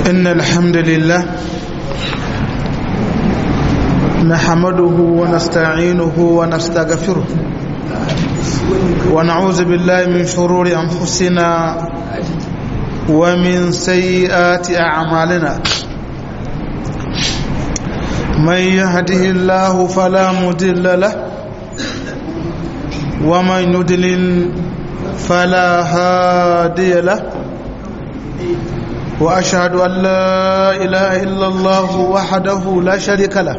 إن الحمد لله نحمده ونستعينه ونستغفره ونعوذ بالله من شرور أنفسنا ومن سيئات أعمالنا من يهده الله فلا مضل له ومن يضلل فلا هادي له وأشهد أن لا إله إلا الله وحده لا شريك له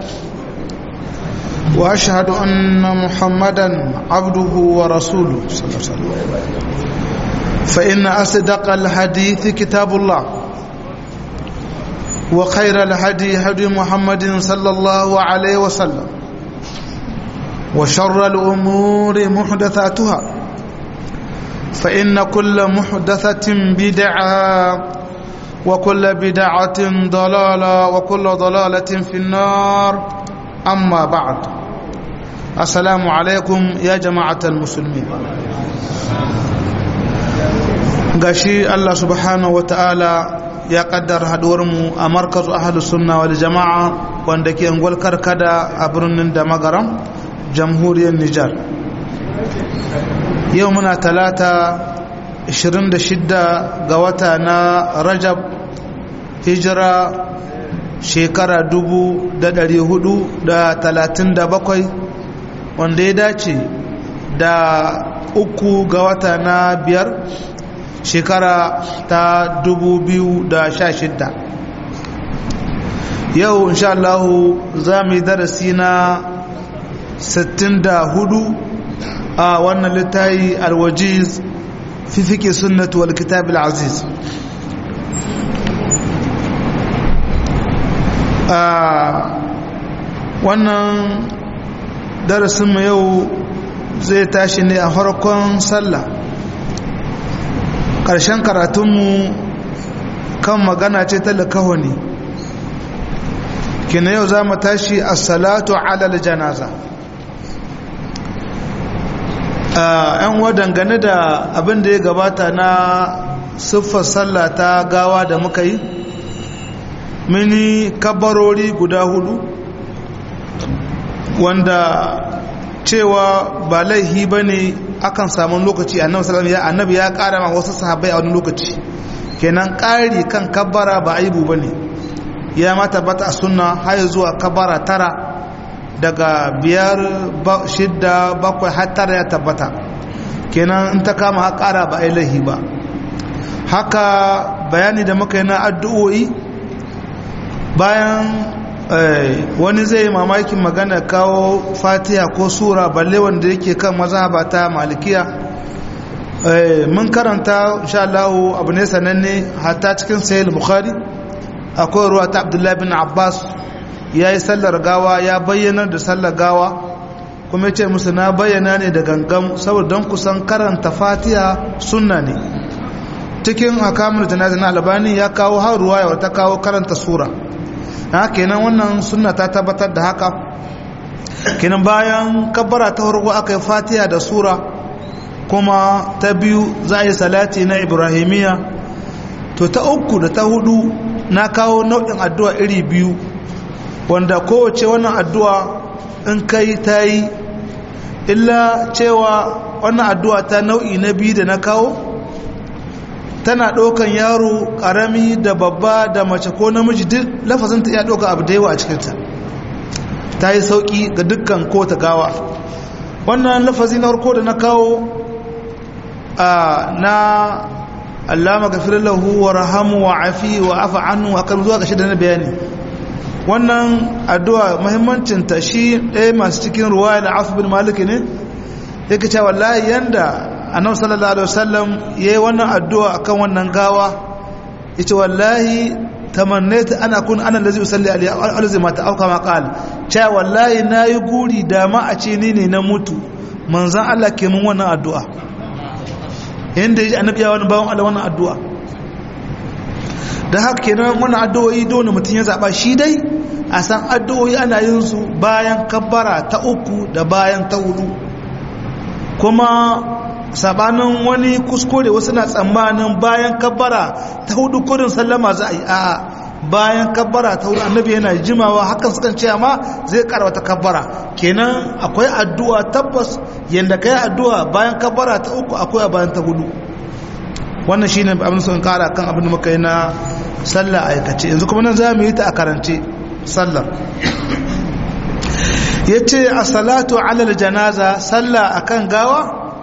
وأشهد أن محمدا عبده ورسوله صلى الله عليه وسلم فإن أصدق الحديث كتاب الله وخير الهدي هدي محمد صلى الله عليه وسلم وشر الأمور محدثاتها فإن كل محدثة بدعة وكل بدعة ضلالة وكل ضلالة في النار أما بعد السلام عليكم يا جماعة المسلمين gashi Allah subhanahu wa ta'ala ya kaddar haduwarmu a markazu ahalus sunna wal jama'a wanda ke angwal karkada a birnin da magaram jamhuriyar Nijar yau muna talata 26 ga wata na Rajab hijira shekara 437 wanda ya dace da uku ga wata na biyar shekara ta 2016 yau insha Allah za mu yi darasi na 64 a wannan littayi alwajiz fi fiƙe sunnatu wal kitab al-aziz wannan darasinmu yau zai tashi ne a farkon sallah ƙarshen karatunmu kan magana ce ta likahoni kina yau za mu tashi a salatu alal janaza yan wa dangane da abin da ya gabata na siffar sallah ta gawa da muka yi mini kabarori guda hudu wanda cewa ba laihi ba ne akan samun lokaci annabi annabi ya kara ma wasu sahabbai a wani lokaci kenan ƙari kan kabbara ba aibu ba ne ya mata bata a sunna har zuwa kabbara tara daga biyar shidda bakwai har tara ya tabbata kenan in ta kama ha ƙara ba ai laihi ba haka bayani da muka yi na addu'o'i bayan wani zai yi mamakin magana kawo fatiha ko sura balle wanda yake kan mazhaba ta malikiya mun karanta insha Allah abu ne sananne hatta cikin sahih bukhari akwai ruwa ta abdullahi bin abbas ya yi sallar gawa ya bayyana da sallar gawa kuma ce musu na bayyana ne da gangan saboda don kusan karanta fatiha sunna ne cikin akamun janazin albani ya kawo har ruwa ya ta kawo karanta sura na kenan wannan sunna ta tabbatar da haka kenan bayan kabbara ta farko aka yi fatiha da sura kuma ta biyu za a yi salati na ibrahimiya to ta uku da ta hudu na kawo nau'in addu'a iri biyu wanda kowace wannan addu'a in kai ta yi illa cewa wannan addu'a ta nau'i na biyu da na kawo tana ɗaukan yaro ƙarami da babba da mace ko namiji duk lafazin ta iya ɗauka abu da yawa a cikinta ta yi sauƙi ga dukkan ko ta gawa wannan lafazi na farko da na kawo na allama gafirar lahu wa rahamu wa afi wa afa annu a kan zuwa gashi da na bayani wannan addu'a muhimmancinta shi ɗaya masu cikin ruwa da afu bin maliki ne yake cewa wallahi yanda annabi sallallahu alaihi wasallam yayi wannan addu'a akan wannan gawa yace wallahi tamannaitu ana kun ana allazi usalli alaihi alzi mata au kama qala cewa wallahi nayi guri da ma a ce ni ne na mutu manzon Allah ke mun wannan addu'a yanda yaji annabi ya wani bawon Allah wannan addu'a da haka kenan wannan addu'o'i dole mutum ya zaba shi dai a san addu'o'i ana yin su bayan kabbara ta uku da bayan ta hudu kuma sabanin wani kuskure wasu na tsammanin bayan kabbara ta hudu kurin sallama za a yi a'a bayan kabbara ta hudu annabi yana jimawa hakan sukan ce ma zai kara wata kabbara kenan akwai addu'a tabbas yanda kai addu'a bayan kabbara ta uku akwai a bayan ta hudu wannan shine abin sun kara kan abin da muka yi na sallah aikace yanzu kuma nan za mu yi ta a karance sallar ya ce a salatu alal janaza sallah akan gawa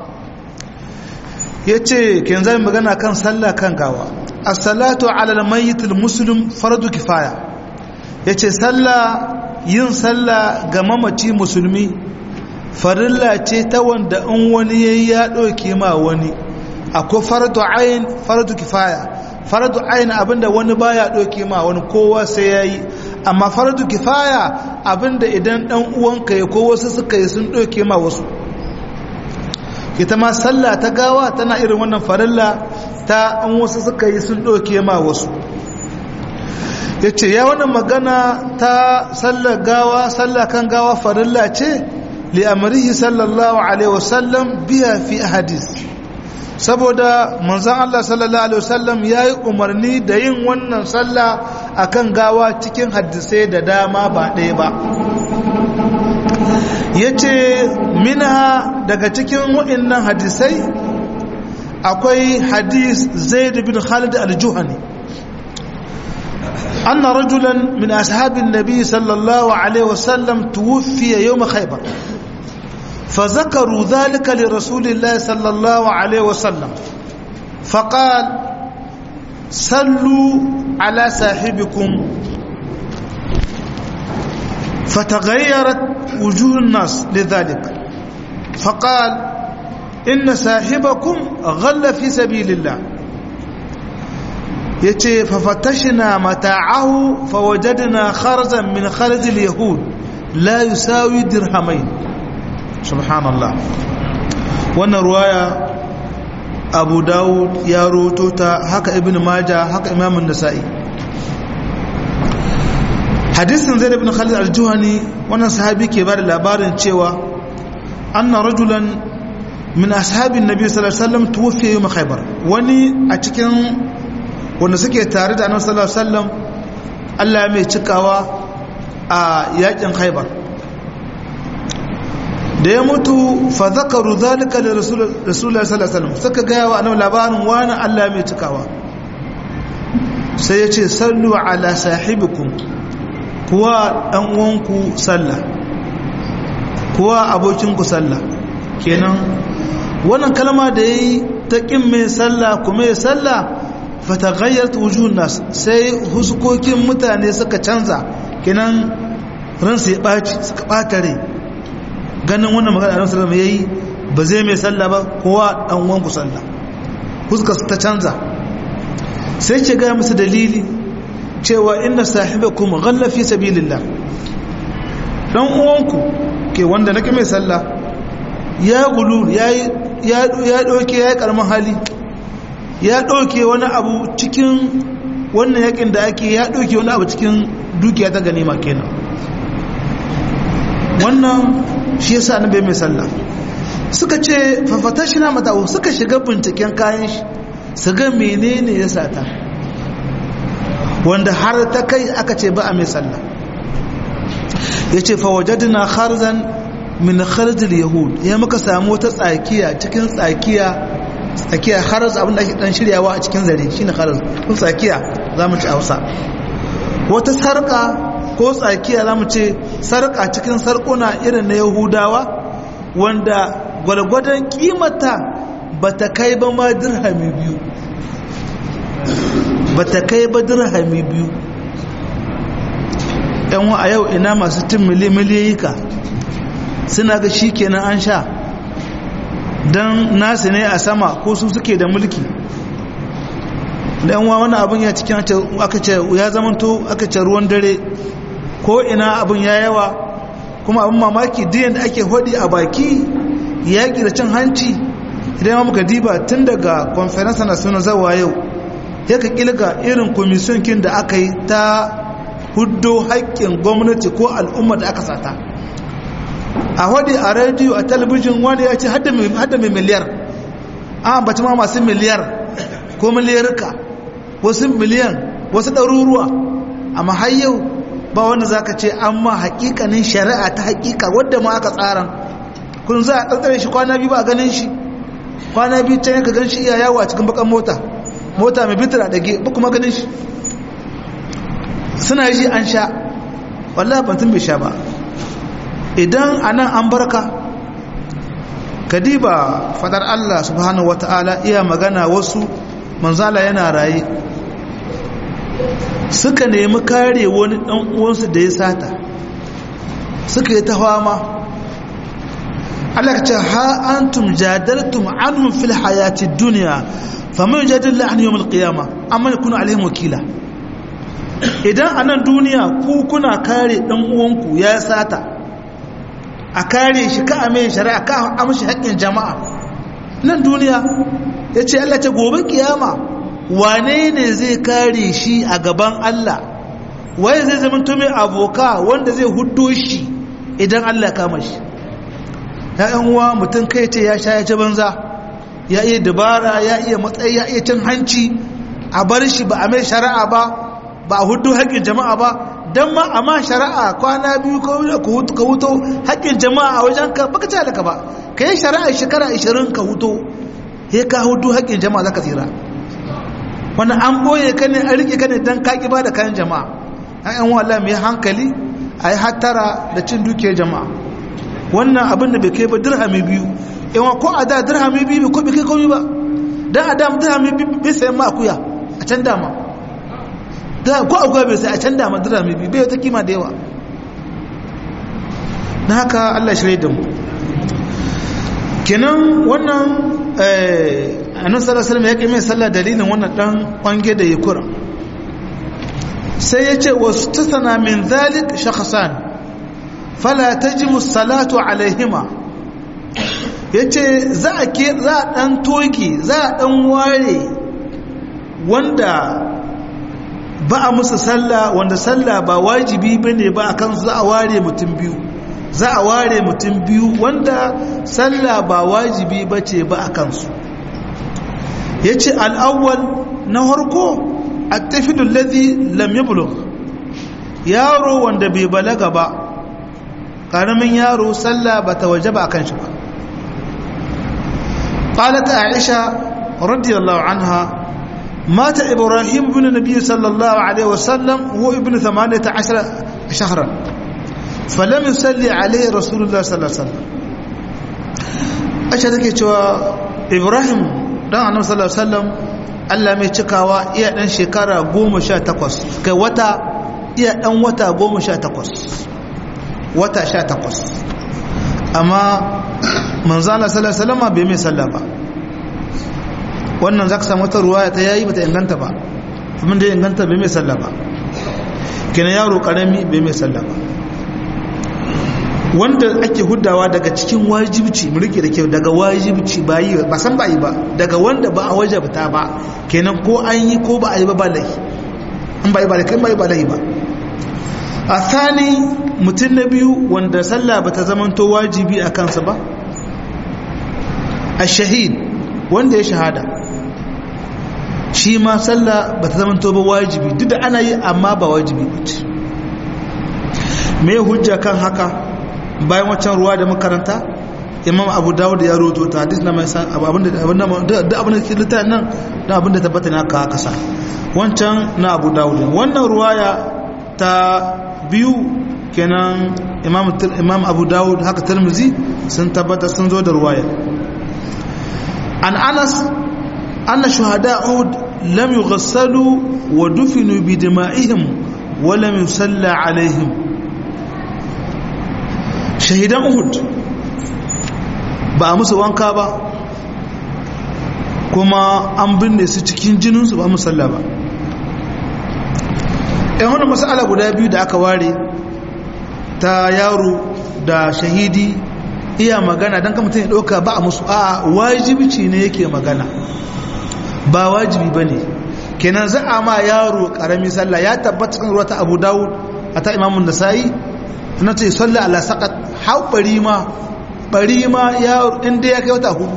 ya ce ken zai magana kan sallah kan gawa a salatu alal mayyitul muslim fardu kifaya ya ce sallah yin sallah ga mamaci musulmi farilla ce ta wanda in wani yayi ya ɗauke ma wani akwai fardu ayin fardu kifaya fardu ayin abinda wani baya ɗauke ma wani kowa sai ya yi amma fardu kifaya abinda idan ɗan uwanka ya ko wasu suka yi sun ɗauke ma wasu ita ma sallah ta gawa tana irin wannan farilla ta an wasu suka yi sun ɗauke ma wasu ya ce ya wannan magana ta sallar gawa sallah kan gawa farilla ce li'amarihi sallallahu alaihi wasallam biya fi hadis saboda manzan Allah sallallahu alaihi wasallam ya yi umarni da yin wannan sallah akan gawa cikin hadisai da dama ba ɗaya ba ya ce minha daga cikin waɗannan hadisai akwai hadis zaid bin khalid al-juhani أن رجلا من أصحاب النبي صلى الله عليه وسلم توفي يوم خيبر فذكروا ذلك لرسول الله صلى الله عليه وسلم فقال صلوا على صاحبكم فتغيرت وجوه الناس لذلك فقال إن صاحبكم غل في سبيل الله yace fafatashna mata'ahu fawajadna kharzan min kharz al-yahud la yusawi dirhamain subhanallah wannan ruwaya abu dawud ya roto ta haka ibn maja haka imam an-nasa'i hadisin zaid ibn khalid al-juhani wannan sahabi ke bada labarin cewa anna rajulan min ashabin nabi sallallahu alaihi wasallam tuwfiya yawm khaybar wani a cikin wanda suke tare da annabi sallallahu alaihi wasallam Allah mai cikawa a yakin khaybar da ya mutu fa zakaru zalika li rasulullahi sallallahu alaihi wasallam suka ga wa annabi labarin wani Allah mai cikawa sai ya ce sallu ala sahibikum kuwa dan uwanku sallah kuwa abokinku sallah kenan wannan kalma da yayi ta kin mai sallah kuma ya sallah fataghayyart wujuhun nas sai huskokin mutane suka canza kenan ransu ya baci suka bata rai ganin wannan magana Annabi sallallahu alaihi yayi ba zai mai sallah ba kowa dan uwanku sallah huskar ta canza sai ke ga musu dalili cewa inna sahibakum ghalla fi sabilillah dan uwanku ke wanda nake mai sallah ya gulu yayi ya ya doke yayi karamin hali ya ɗauke wani abu cikin wannan yakin da ake ya ɗauke wani abu cikin dukiya ta ganima kenan wannan shi yasa na bai mai sallah suka ce fafata shi na matawo suka shiga binciken kayan shi su ga menene ya sata wanda har ta kai aka ce ba a mai sallah ya ce fawajadina kharzan min kharzil yahud ya muka samu wata tsakiya cikin tsakiya tsakiya haras abin da ake dan shiryawa a cikin zare shine haras ko tsakiya zamu ci Hausa wata sarka ko tsakiya zamu ce sarka cikin sarkuna irin na Yahudawa wanda gwalgwadon kimata bata kai ba ma dirhami biyu bata kai ba dirhami biyu yan a yau ina masu tin miliyoyika suna ga shikenan an sha don nasu ne a sama ko su suke da mulki da yanwa wani abin ya cikin aka ce ya zamanto aka ce ruwan dare ko ina abin ya yawa kuma abin mamaki diyan da ake hodi a baki yaƙi da cin hanci idan ma muka diba tun daga conference na suna zawa yau ya ka kilga irin komisiyon kin da aka yi ta huddo haƙƙin gwamnati ko al'umma da aka sata a wadi a rediyo a talabijin wani ya ce hada mai miliyar an baci ma masu miliyar ko miliyarka wasu miliyan wasu ɗaruruwa amma har yau ba wanda za ka ce an ma hakikanin shari'a ta hakika wadda ma aka tsaran kun za a ɗanɗare shi kwana biyu ba a ganin shi kwana biyu can ka gan shi iya yawo a cikin bakan mota mota mai bitar a ɗage ba kuma ganin shi suna yi an sha wallah bantun bai sha ba idan a nan an barka kadiba fadar Allah subhanahu wata'ala iya magana wasu manzala yana raye suka nemi kare wani dan uwansu da ya sata suka yi ta fama Allah ce ha antum jadaltum anhum fil hayati dunya faman yajadil an yawm al qiyamah amma yakunu alaihim wakila idan anan duniya ku kuna kare dan uwanku ya sata a kare shi ka ame shari'a ka amshi haƙƙin jama'a nan duniya ya ce Allah ce gobe kiyama wane ne zai kare shi a gaban Allah waye zai zama tumi aboka wanda zai hudo shi idan Allah ya kama shi ya'yan uwa mutum kai ce ya sha ya ci banza ya iya dabara ya iya matsayi ya iya cin hanci a bar shi ba a mai shari'a ba ba a hudu haƙƙin jama'a ba don ma a ma shari'a kwana biyu ka huto haƙƙin jama'a a wajen ka baka ci halaka ba ka yi shari'a shekara 20 ka huto ya ka hudu haƙƙin jama'a za ka tsira wani an ɓoye ka ne an riƙe ka ne don kaƙi ba da kayan jama'a an yan wala mai hankali a yi hattara da cin dukiyar jama'a wannan abin da bai kai ba dirhami biyu yawan ko a da dirhami biyu ko bai kai komi ba don a da dirhami biyu bai sayan ma akuya a can dama ko akwai bai sai a can dama dirhami biyu bai wata kima da yawa na haka allah shirya da mu kenan wannan annan sallallahu ya kai mai sallah dalilin wannan dan kwange da ya kura sai ya ce wasu tasana min zalik shakhasan fala tajibu salatu alaihima ya ce za a dan toki za a dan ware wanda ba a musu sallah wanda sallah ba wajibi bane ba akan za a ware mutum biyu za a ware mutum biyu wanda sallah ba wajibi bace ba akan su yace al-awwal na harko at-tafidu alladhi lam yablugh yaro wanda bai balaga ba karamin yaro sallah bata wajaba akan shi ba qalat aisha radiyallahu anha مات إبراهيم بن النبي صلى الله عليه وسلم هو ابن ثمانية عشر شهرا فلم يصلي عليه رسول الله صلى الله عليه وسلم أشهد كيتوا إبراهيم دان النبي صلى الله عليه وسلم Allah mai cikawa iya ɗan shekara goma sha takwas kai wata iya ɗan wata goma sha takwas wata sha takwas amma manzana sallallahu alaihi wasallam bai mai sallah ba wannan za ka samu wata ruwaya ta yayi bata inganta ba abin da ya inganta bai mai sallah ba kina yaro karami bai mai sallah ba wanda ake hudawa daga cikin wajibci mu rike da kyau daga wajibci ba yi ba san ba yi ba daga wanda ba a wajabta ba kenan ko an yi ko ba a yi ba ba lahi an ba yi ba kai ba yi ba lahi ba a thani mutum na biyu wanda sallah ba ta zamanto wajibi a kansa ba a shahid wanda ya shahada shi ma sallah ba ta zama ba wajibi duk da ana yi amma ba wajibi ba ce me hujja kan haka bayan waccan ruwa da makaranta imam abu dawud ya roto ta hadis na mai san abinda da abinda ke littafin nan da abinda tabbata ne aka kasa wancan na abu dawud wannan ruwaya ta biyu kenan imam abu dawud haka tirmizi sun tabbata sun zo da ruwaya an anas أن شهداء أهد لم يغسلوا ودفنوا بدمائهم ولم يصلى عليهم شهداء أهد ba musu wanka ba kuma an binne su cikin jininsu ba musalla ba yan wani matsala guda biyu da aka ware ta yaro da shahidi iya magana don ka mutum ya ɗauka ba a musu a wajibci ne yake magana ba wajibi ba ne kenan za a ma yaro karami sallah ya tabbata kan ruwa ta abu dawud a ta imamun da sa'i na ce sallah ala saƙat hau ɓari ma ɓari ma yaro inda ya kai wata hudu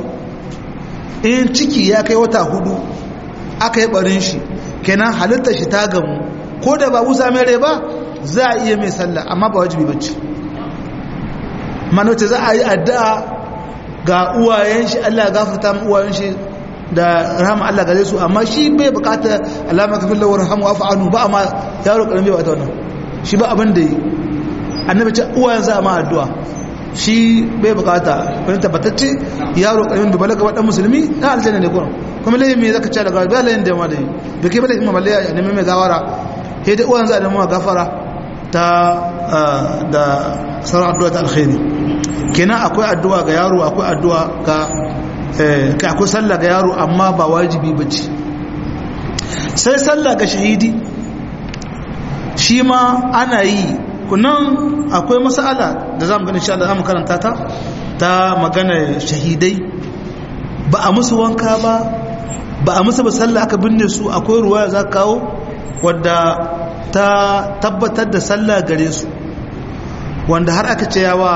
in ciki ya kai wata hudu aka yi ɓarin shi kenan halitta shi ta gamu ko da ba busa mai rai ba za a iya mai sallah amma ba wajibi bacci manauta za a yi addu'a ga uwayen shi Allah gafarta mu uwayen shi da rahama Allah gare su amma shi bai bukata alama kafin lawar hamu wa fa'anu ba amma yaro karami ba ta wannan shi ba abin da yi annabi ce uwayen za a ma addu'a shi bai bukata wani tabbatacce yaro karami bai balaga wadan musulmi na aljanna ne kuma kuma layin me zaka ce daga ba layin da ma da yi bai kai balayin ma ya nemi mai gawara sai da uwayen za a nemi gafara ta da sauran addu'a ta alkhairi kenan akwai addu'a ga yaro akwai addu'a ga kai akwai sallah ga yaro amma ba wajibi bace sai sallah ga shahidi shi ma ana yi kunan akwai masala da zamu gani insha Allah zamu karanta ta ta magana shahidai ba a musu wanka ba ba a musu ba sallah aka binne su akwai ruwa za ka kawo wadda ta tabbatar da sallah gare su wanda har aka ce yawa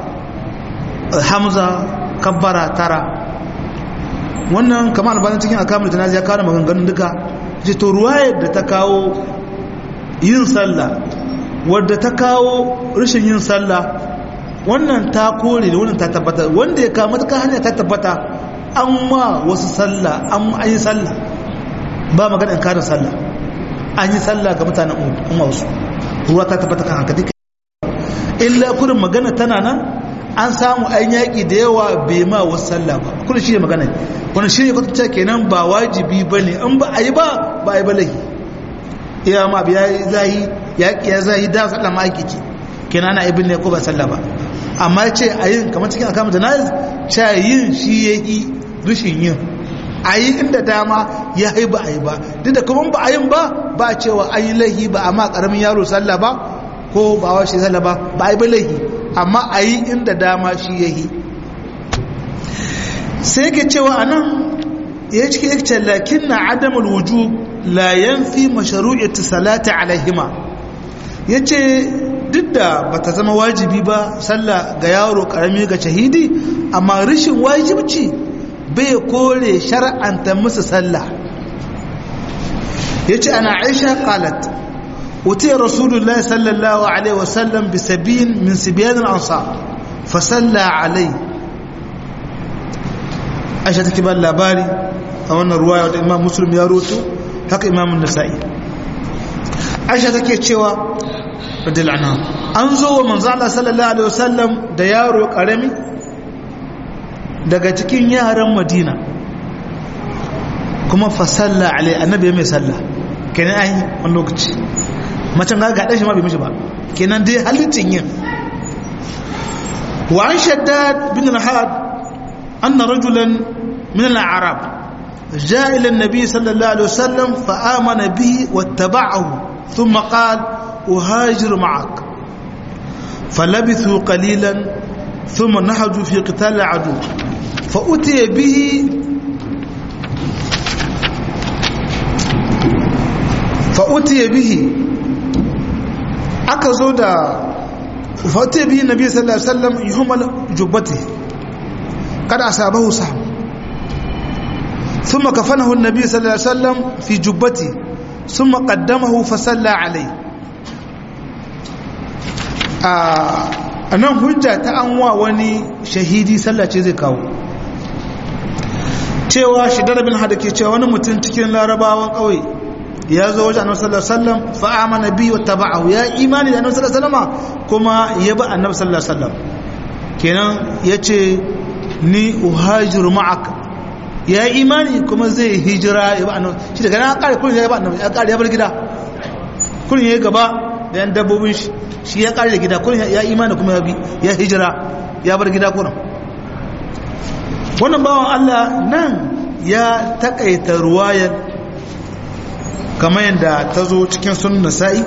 hamza kabbara tara wannan kamar albanin cikin akamul tanazi ya kawo maganganun duka ce to ruwayar da ta kawo yin sallah wadda ta kawo rashin yin sallah wannan ta kore da wannan ta tabbata wanda ya kama ta hanya ta tabbata an ma wasu sallah an yi sallah ba magana in karin sallah an yi sallah ga mutanen umma wasu ruwa ta tabbata kan haka duka illa kurin magana tana nan an samu an yaƙi da yawa bai ma wasu sallah ba kurin shi ne magana wani shi ne kwatanta kenan ba wajibi ba ne in ba a yi ba ba a yi ba lahi iya ma biya zahi yaƙi ya zahi da sallah ma aiki ce kenan ana ibin ne ko ba sallah ba amma ce a yin kamar cikin akamu da nazi ce yin shi ya yi rushin yin a yi inda dama ya yi ba a yi ba duk da kuma ba a yin ba ba a cewa an yi laihi ba amma karamin yaro sallah ba ko ba wa shi sallah ba ba a yi ba laihi amma a yi inda dama shi ya yi sai ke cewa a nan ya cike yake lakin na adamul wujub la yanfi mashru'ati salati alaihima yace duk da bata zama wajibi ba sallah ga yaro karami ga shahidi amma rashin wajibci bai kore shar'anta musu sallah yace ana Aisha qalat uti rasulullahi sallallahu alaihi wasallam bi sabin min sibyan al-ansar fa salla alai Aisha take ba labari a wannan ruwaya da Imam Muslim ya roto haka Imam An-Nasa'i Aisha take cewa radiyallahu anha an zo wa manzo Allah sallallahu alaihi wasallam da yaro karami daga cikin yaran Madina kuma fa salla alai annabi mai salla kenan ai wani lokaci macen ga ga shi ma bai mishi ba kenan dai halittin yin wa an shaddad bin al-had anna rajulan min al-arab جاء إلى النبي صلى الله عليه وسلم فآمن به واتبعه ثم قال أهاجر معك فلبثوا قليلا ثم نهجوا في قتال العدو فأتي به فأتي به أكزود فأتي به النبي صلى الله عليه وسلم يهمل جبته قد أصابه سهم ثم كفنه النبي صلى الله عليه وسلم في جبته ثم قدمه فصلى عليه a nan hujja ta an wa wani shahidi sallace zai kawo cewa shidar bin hada ke cewa wani mutum cikin larabawan ƙauye ya zo wajen annabi sallallahu alaihi wasallam fa amana bi wa taba'ahu ya imani da annabi sallallahu alaihi wasallam kuma ya bi annabi sallallahu alaihi wasallam kenan yace ni uhajiru ma'aka ya imani kuma zai hijira ya bi annabi shi daga nan kare kullun ya bi annabi ya kare ya bar gida kullun ya gaba da yan dabbobin shi shi ya kare da gida kullun ya imani kuma ya bi ya hijira ya bar gida kullun wannan bawan Allah nan ya takaita ruwayar kamar yadda ta zo cikin sunan nasa'i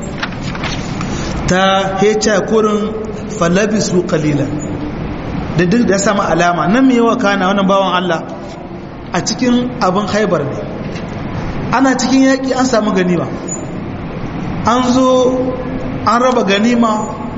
ta hecha kurin falabisu kalila da duk da ya samu alama nan mai yawa kana wannan bawan Allah a cikin abin haibar ne ana cikin yaƙi an samu ganima an zo an raba ganima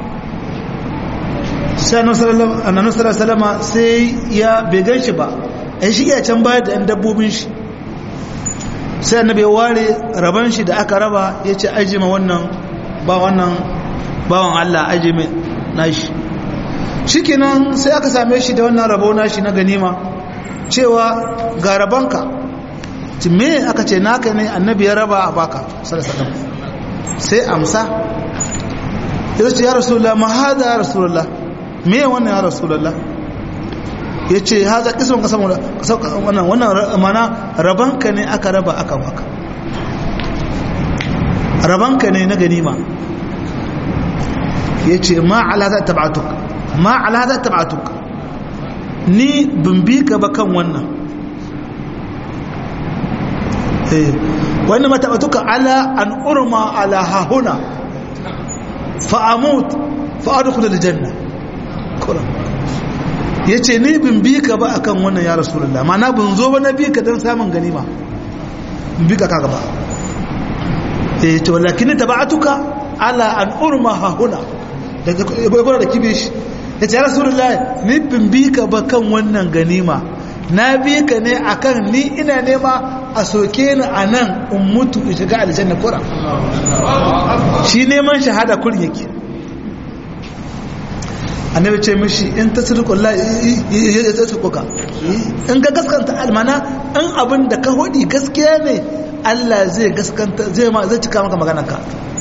sai annabi salama sai ya bai gan shi ba ya shiga can bayar da 'yan dabbobin shi sai annabi ya ware raban shi da aka raba ya ce ajima wannan ba wannan bawan Allah ajime nashi shikenan sai aka same shi da wannan rabo nashi na ganima cewa ga rabanka me aka ce naka ne annabi ya raba a baka sallallahu sai amsa ya ce ya rasulullah ma hada ya rasulullah me wannan ya rasulullah ya ce haza kisan ka samu wannan wannan mana rabanka ne aka raba aka baka rabanka ne na ganima ya ce ma ala za tabbatuk ma ala za tabbatuk ni bin bi ka ba kan wannan wani matabatuka ala an urma ala hahuna fa'amut fa'adukula da janna ya ce ni bin bi ka ba akan wannan ya rasulullah mana bin zo ba na bi ka don samun ganima bin bi ka kaga ba ya ce walakin ta ba'atuka ala an urma hahuna daga gwagwara da kibe shi ya ce ya rasulullah ni bin bi ka ba kan wannan ganima na bi ka ne akan ni ina nema a soke ni a nan in mutu in shiga aljanna kura shi neman shahada kurin yake annabi ce mishi in ta sirkun la ya tsirkuka in ga gaskanta almana in abin da ka hodi gaskiya ne Allah zai gaskanta zai ma zai cika maka maganarka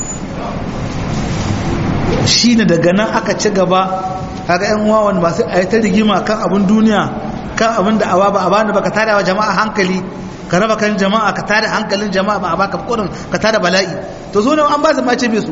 shine daga nan aka ci gaba kaga yan wawan ba sai a yi ta rigima kan abin duniya kan abin da awa ba a bani baka tada wa jama'a hankali ka raba kan jama'a ka tada hankalin jama'a ba a baka kudin ka tada bala'i to zo nan an ba su mace bai su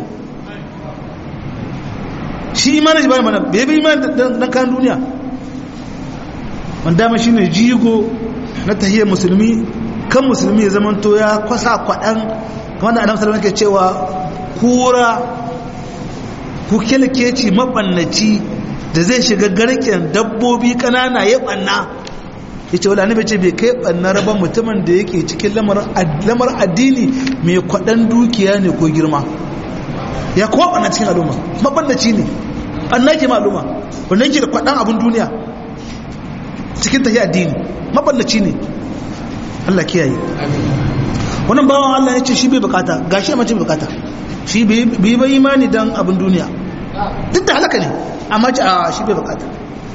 shi imanin shi bane mana bai bi imanin dan kan duniya wanda ma shine jigo na tahiyyar musulmi kan musulmi ya zamanto ya kwasa kwadan kamar da annabi sallallahu alaihi cewa kura ku kilkeci mabannaci da zai shiga garken dabbobi kanana ya banna yace wala annabi ce bai kai banna rabon mutumin da yake cikin lamar addini mai kwadan dukiya ne ko girma ya kowa banna cikin al'umma mabannaci ne banna ke maluma wanda yake da kwadan abin duniya cikin tafi addini mabannaci ne Allah kiyaye wannan bawan Allah ya ce shi bai bukata gashi mace bukata shi bai bai imani dan abin duniya duk da halaka ne amma ce a shi bai bukata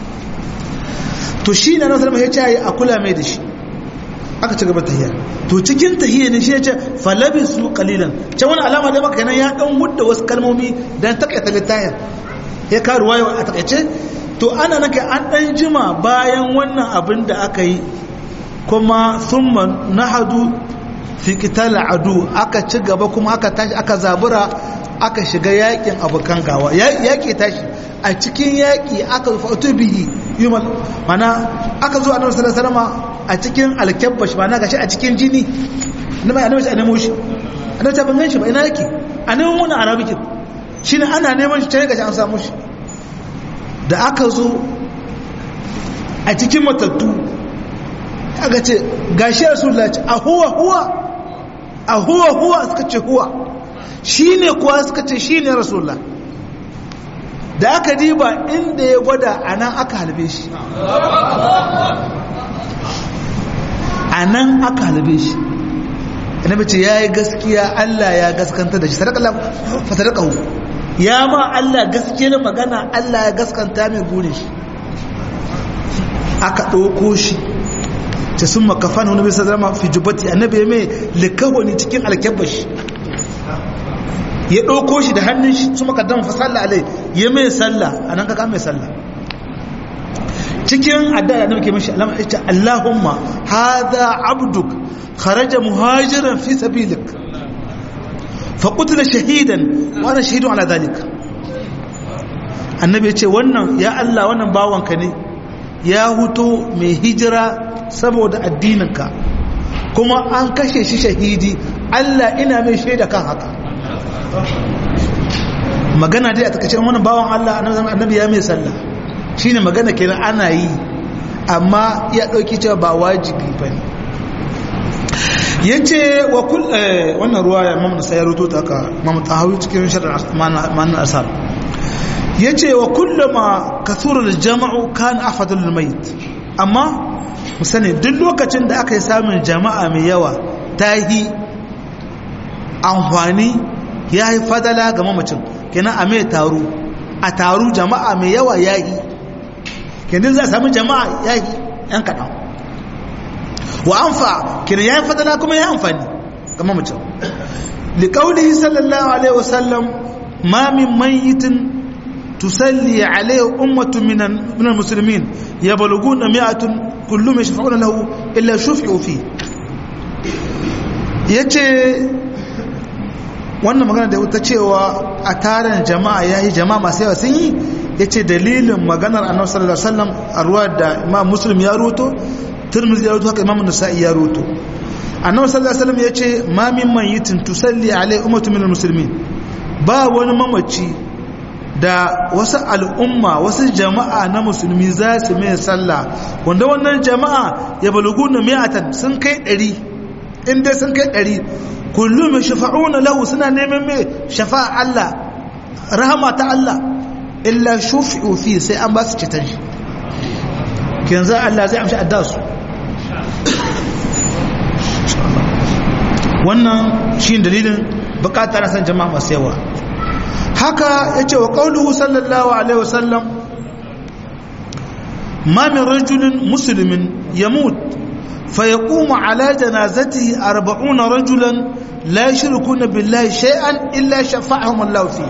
to shi na nasarar mai ya ce a kula mai da shi aka ci gaba tahiyar to cikin tahiyar ne shi ya ce falabi su kalilan can wani alama da maka ya dan hudda wasu kalmomi don takaita littayar ya karu wayo a takaice to ana naka an dan jima bayan wannan abin da aka yi kuma thumma nahadu fi qital adu aka ci gaba kuma aka tashi aka zabura aka shiga yakin abokan gawa yaki tashi a cikin yaki aka fatu bihi yumal mana aka zo annabi sallallahu alaihi wasallam a cikin alkabbash mana gashi a cikin jini annabi annabi shi annabi shi annabi ta ban shi ba ina yake annabi mun arabikin shine ana neman shi tare gashi an samu shi da aka zo a cikin matattu aka ce gashi rasulullahi ce a huwa huwa a huwa huwa suka ce huwa shine kuwa suka ce shine rasulullah da aka diba inda ya gwada a nan aka halbe shi a nan aka halbe shi annabi ce ya yi gaskiya Allah ya gaskanta da shi sadaka ya ma Allah gaskiyar magana Allah ya gaskanta mai gure shi aka ɗauko shi ta sun makafan wani bisa zama fi jubati annabi mai likawani cikin alkyabashi ya ɗauko shi da hannun shi su maka dan fasalla alai ya mai sallah a nan kaka mai sallah cikin addu'a da nake mishi alama ita Allahumma hadha abduk kharaja muhajiran fi sabilik fa qutila shahidan wa ana shahidun ala dhalik annabi yace wannan ya Allah wannan bawanka ne ya huto mai hijira saboda addininka kuma an kashe shi shahidi Allah ina mai shaida kan haka magana dai a takaice wannan bawan Allah annabi ya mai sallah shine magana kenan ana yi amma ya dauki cewa ba wajibi bane yace wa kul wannan ruwaya Imam Nasai ya rubuto ta ka Imam Tahawi cikin sharh man asar yace wa kullama kathura al-jam'u kan afadul mayt amma musani duk lokacin da aka yi samun jama'a mai yawa ta yi amfani ya yi fadala ga mamacin kenan a mai taru a taru jama'a mai yawa ya yi kenan za a sami jama'a ya yi yan kaɗan wa amfa kenan ya yi fadala kuma ya yi amfani ga mamacin liƙaunihi sallallahu alaihi wasallam ma min mayitin tusalli alaihi ummatu minan musulmin ya baluguna mi'atun kullum ya shafa'una lahu illa shufi'u fi yace wannan magana da ta cewa a tarin jama'a ya yi jama'a masu yawa sun yi ya ce dalilin maganar annabi sallallahu alaihi wasallam a ruwa da imam muslim ya roto turmiz ya roto haka imam nasa'i ya roto annabi sallallahu alaihi wasallam ya ce ma min mayitin tusalli alai ummatu minal muslimin ba wani mamaci da wasu al'umma wasu jama'a na musulmi za su mai sallah wanda wannan jama'a ya balugu na mi'atan sun kai ɗari in dai sun kai ɗari kullum ya shafa'una lahu suna neman mai shafa'a Allah rahama ta Allah illa shufi'u fi sai an ba su ceton shi yanzu Allah zai amshi adda su wannan shi dalilin bukatar san jama'a masu yawa haka ya ce wa ƙaunuhu sallallahu alaihi wasallam ma min rajulin musulmin ya mutu فيقوم على جنازته أربعون رجلا لا يشركون بالله شيئا إلا شفعهم الله فيه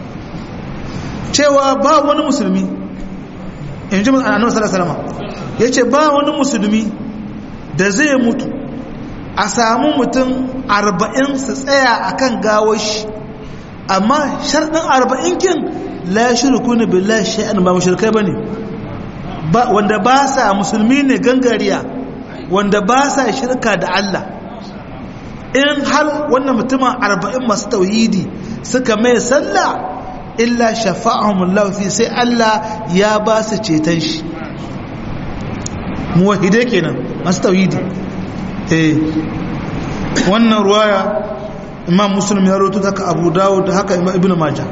cewa ba wani musulmi in ji annabi sallallahu alaihi ya ce ba wani musulmi da zai mutu a samu mutum arba'in su tsaya akan gawar shi amma sharɗin arba'in kin la shirku ne billahi shay'an ba mushrikai bane ba wanda ba sa musulmi ne gangariya wanda ba sa shirka da Allah in har wannan mutumin arba'in masu tauhidi suka mai sallah illa shafa'ahumullahu fi sai Allah ya ba su ceton shi muwahide kenan masu tauhidi eh wannan ruwaya imam muslim ya roto haka abu dawud haka ibn majah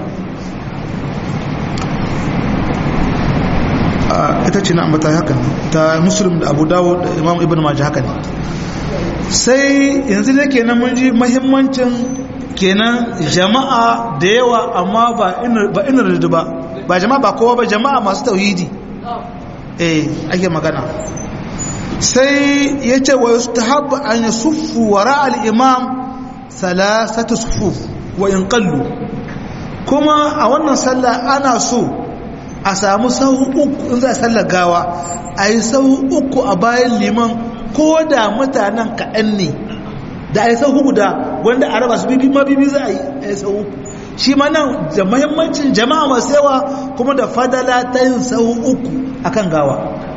ita ce na ambata haka ta muslim da abu dawo da imam ibn majah haka ne sai yanzu da kenan mun ji mahimmancin kenan jama'a da yawa amma ba inar da ba ba jama'a ba kowa ba jama'a masu tauhidi eh ake magana sai ya ce wa yasu ta an yi suffu wa ra'al imam salasatu sufuf wa in kallu kuma a wannan sallah ana so a samu sahu uku in za a sallar gawa a yi sahu uku a bayan liman ko da mutanen kaɗan ne da a yi sahu guda wanda a raba su bibi ma bibi za a yi a yi sahu uku shi ma nan da mahimmancin jama'a masu yawa kuma da fadala ta yin sahu uku a kan gawa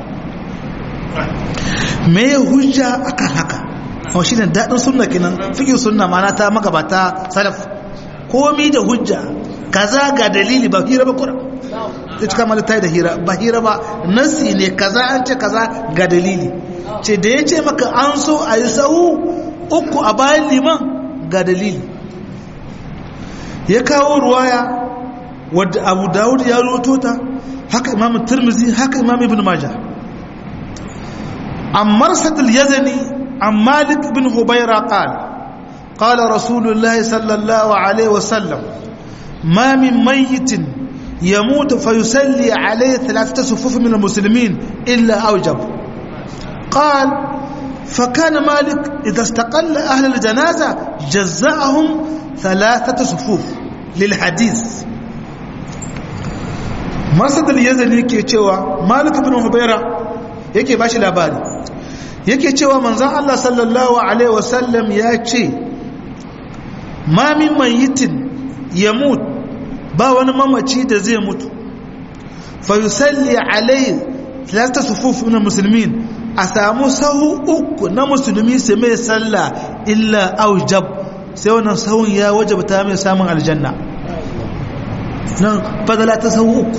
me ya hujja a kan haka a shi ne daɗin sunna kenan fikin sunna mana ta magabata salaf komi da hujja kaza ga dalili ba hira ba kura ta cika mala tayi da hira ba hira ba nasi ne kaza an ce kaza ga dalili ce da ya ce maka an so a yi sahu uku a bayan liman ga dalili ya kawo ruwaya wadda abu dawud ya roto ta haka imam turmizi haka imam ibn majah an marsadul yazani an malik bin hubaira qala قال رسول الله صلى الله عليه وسلم ما من ميت يموت فيسلي عليه ثلاثة صفوف من المسلمين إلا أوجب قال فكان مالك إذا استقل أهل الجنازة جزأهم ثلاثة صفوف للحديث مرصد اليزني yake cewa Malik ibn Hubayra yake bashi labari yake cewa manzon Allah sallallahu alaihi wasallam ya ce ma min mayitin yamut ba wani mamaci da zai mutu fa yusalli alaihi thalathata sufuf min muslimin a samu sahu uku na musulmi su mai sallah illa aujab sai wannan sahun ya wajabta mai samun aljanna nan fadala ta sahu uku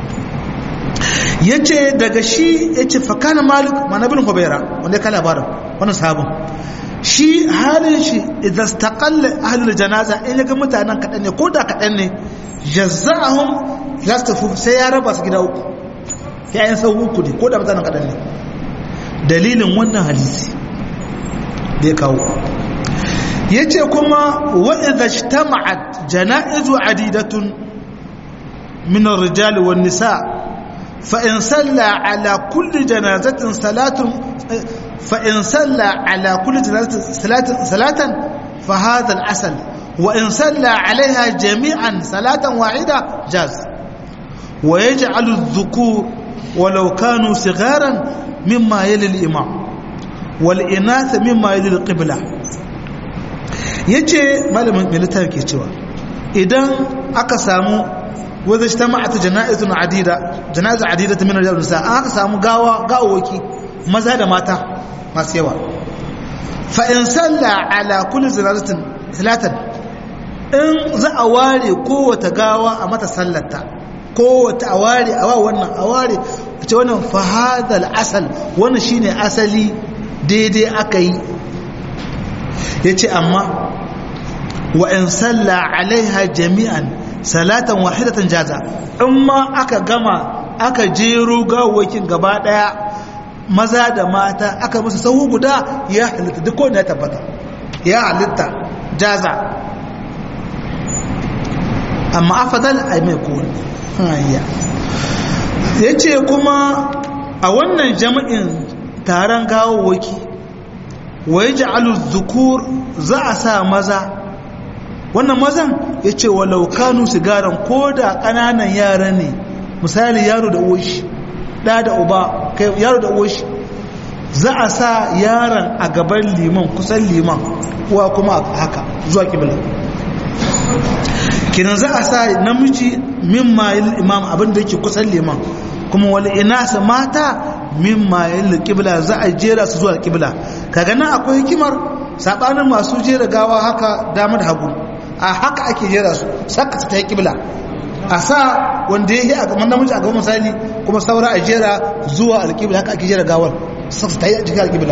yace daga shi yace fa kana malik manabin hubaira wanda ka labarin wannan sahabin shi halin shi idan istaqalla ahlul janaza in ga mutanen kadan ne ko da kadan ne jazza'ahum yastafu sai ya raba su gida uku yayin sau uku ne ko da mutanen kadan ne dalilin wannan hadisi da ya kawo yace kuma wa idha ijtama'at janaizu adidatun min ar-rijal wan nisa fa in salla ala kulli janazatin salatun fa in salla ala kulli janazatin salatan salatan fa hadha al-asl wa in salla alaiha jami'an salatan wahida jaz wa yaj'alu adh-dhukur walau kanu sigharan mimma yali al-imam wal inath mimma yali al-qibla ya ce malamin militar ke cewa idan aka samu wadda shi ta ma'ata jana'izun adida jana'izun adida ta minar yawon nisa an aka samu gawa gawawaki maza da mata masu yawa fa'in salla ala kulli zinazatin silatan in za a ware kowata gawa a mata sallata kowata a ware a wa wannan a ware a ce wannan fahadal asal wannan shine asali daidai aka yi ya ce amma wa'in salla alaiha jami'an salatan wahidatan jaza in ma aka gama aka jero gawakin gaba daya maza da mata aka musu sahu guda ya halitta duk wanda ya tabbata ya halitta jaza amma afadal ai mai kowane hanya ya ce kuma a wannan jami'in taron gawawaki wa ya ja'alu zukur za a sa maza wannan mazan ya ce walau kanu sigaran ko da ƙananan yara ne misali yaro da uwashi ɗa da uba yaro da uwashi za a sa yaron a gaban liman kusan liman uwa kuma haka zuwa kibla kinan za a sa namiji min mayil imam abinda yake kusan liman kuma wani inasa mata min mayil kibla za a jera su zuwa kibla kaga nan akwai hikimar sabanin masu jera gawa haka dama da hagu a haka ake jera su saka ta yi kibla a sa wanda ya yi a gaban namiji a gaban misali kuma saura a jera zuwa alkibla haka ake jera gawar saka ta yi a cikin alkibla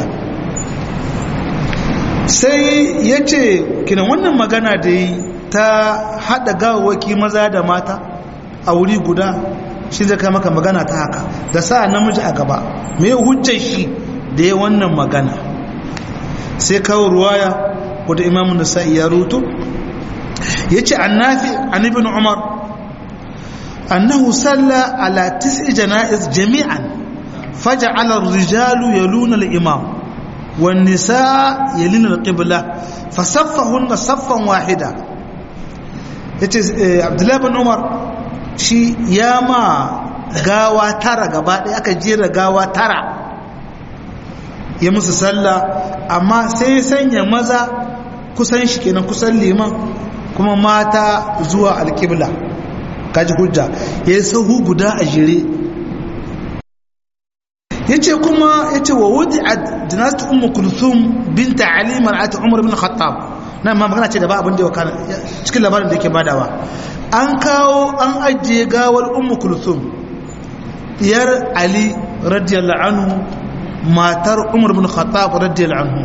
sai ya ce kinan wannan magana da yi ta haɗa gawawaki maza da mata a wuri guda shi zai kai maka magana ta haka da sa namiji a gaba me hujjar shi da ya wannan magana sai kawo ruwaya wadda imamun da sa'i ya rutu ya ce an nafi an ibn umar annahu salla ala tis'i jana'iz jami'an faja'ala ar-rijalu yaluna al-imam wan nisaa yalina al-qibla fasaffahunna saffan wahida yace abdullahi ibn umar shi ya ma gawa tara gaba ɗaya aka jera gawa tara ya musu sallah amma sai sanya maza kusan shi kenan kusan liman kuma mata zuwa alƙibla kaji hujja ya yi sahu guda a jere ya ce kuma ya ce wa wuce a dinasti umar kulsum binta alimar ati umar bin khattab nan ma magana ce da ba abin da ya wakana cikin labarin da yake badawa an kawo an ajiye gawar umar kulsum diyar ali radiyallahu anhu matar umar bin khattab radiyallahu anhu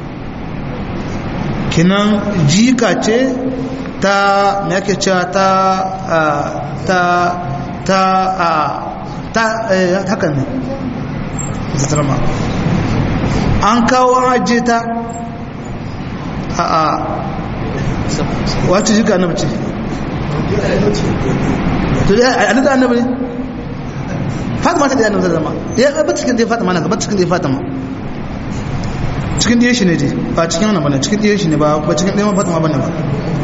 kinan jika ce ta me yake cewa ta ta ta ta haka ne zatarama an kawo aje ta a a wata jika annabi ce to ya a da annabi ne fatima ta da annabi zama ya ba cikin da fatima na ba cikin da fatima cikin da shi ne dai ba cikin wannan bane cikin da shi ne ba ba cikin da fatima bane ba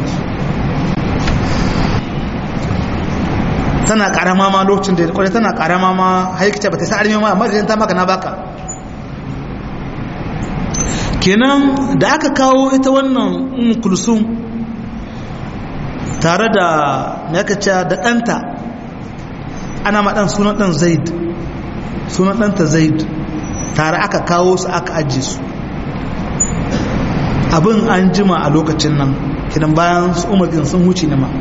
tana karama ma lokacin da kwarai tana karama ma haikita ba ta sa armi ma amma ta maka na baka kenan da aka kawo ita wannan umu kulsum tare da nakaca da ɗanta ana maɗan sunan ɗan zaid sunan ɗanta zaid tare aka kawo su aka ajiye su abin an jima a lokacin nan kidan bayan su umarkin sun wuce ne ma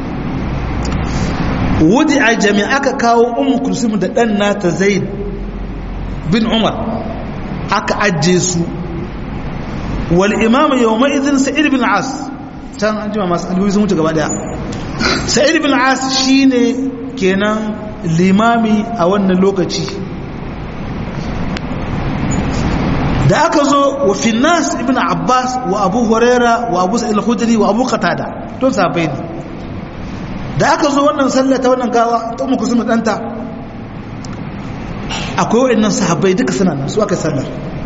wudi a jami'a aka kawo umu kulsum da ɗan nata zaid bin umar aka ajiye su wal imam yawma idhin sa'id bin as can an jima masu alwuri sun wuce gaba daya sa'id bin as shine kenan limami a wannan lokaci da aka zo wa finnas ibn abbas wa abu huraira wa abu sa'il khudri wa abu qatada don sahabbai ne da aka zo wannan sallah ta wannan gawa ta ummu kusum danta akwai wayannan sahabbai duka suna nan su aka sallar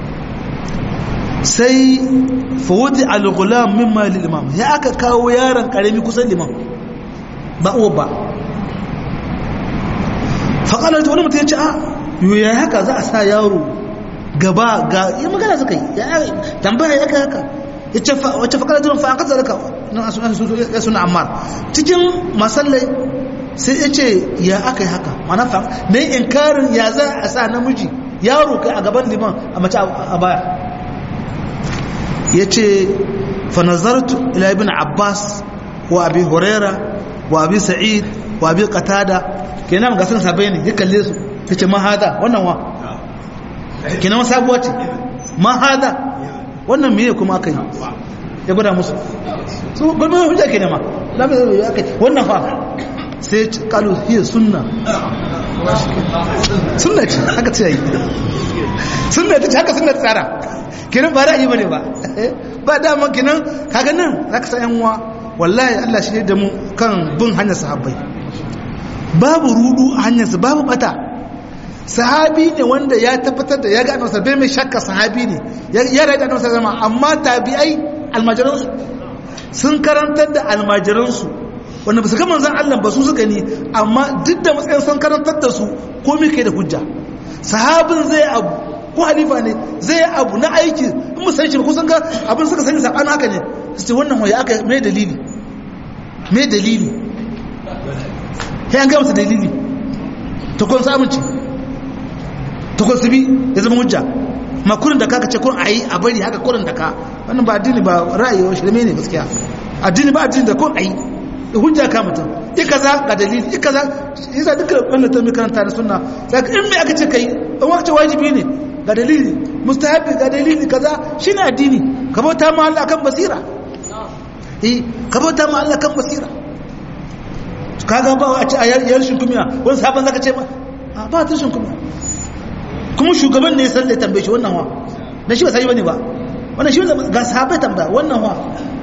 sai fawudi al-ghulam mimma lil imam ya aka kawo yaron karami kusan liman ba uwa ba faƙalar wani mutum ya ce a yiwu ya haka za a sa yaro gaba ga yi magana suka yi tambaya ya haka ya ce wacce faƙalar jiran fa'an kasa raka ya suna ammar cikin masallai sai ya ce ya aka yi haka mana fa na yi inkarin ya za a sa namiji yaro kai a gaban liman a mace a baya ya ce fanazartu ila ibn abbas wa abi huraira wa abi sa'id wa abi qatada kenan ga sun sabai ne ya kalle su yace ma hada wannan wa kenan wa sabuwa ce ma hada wannan meye kuma aka yi ya gwada musu su gulma hujja kenan ma lamu ya kai wannan fa sai kalu hiya sunna sunna ce haka ce yi sunna ce haka sunna tsara kenan ba ra'ayi bane ba ba dama kenan kaga nan zaka san yan uwa wallahi Allah shi da mu kan bin hanyar sahabbai babu rudu a hanyarsa babu bata sahabi ne wanda ya tabbatar da ya ga annabi bai mai shakka sahabi ne ya rada annabi zama amma tabi'ai almajiransu sun karantar da almajiransu wanda ba su ga manzon Allah ba su suka ne amma duk da matsayin sun karantar da su komai kai da hujja sahabin zai abu ko halifa ne zai abu na aiki in musan shi kusan ga abin suka sani saban haka ne su ce wannan hoya aka mai dalili mai dalili sai an gaya masa dalili ta kun samunci ta kun bi ya zama hujja ma kurin da kaka ce kun a yi a bari haka kurin da ka wannan ba addini ba ra'ayi wa shirme ne gaskiya addini ba addini da kun a yi da hujja ka mutum i kaza ga dalili i kaza yasa duka wannan ta mai karanta da sunna sai in me aka ce kai in waka ce wajibi ne ga dalili mustahabi ga dalili kaza shine addini ka bauta ma Allah kan basira eh ka bauta ma Allah kan basira kaga ba a ce a yar shinkumiya wani sabon zaka ce ba a ba ta shinkumiya kuma shugaban ne sai tambaye shi wannan wa na shi ba sai bane ba wannan shi ga sahabbai tambaya wannan wa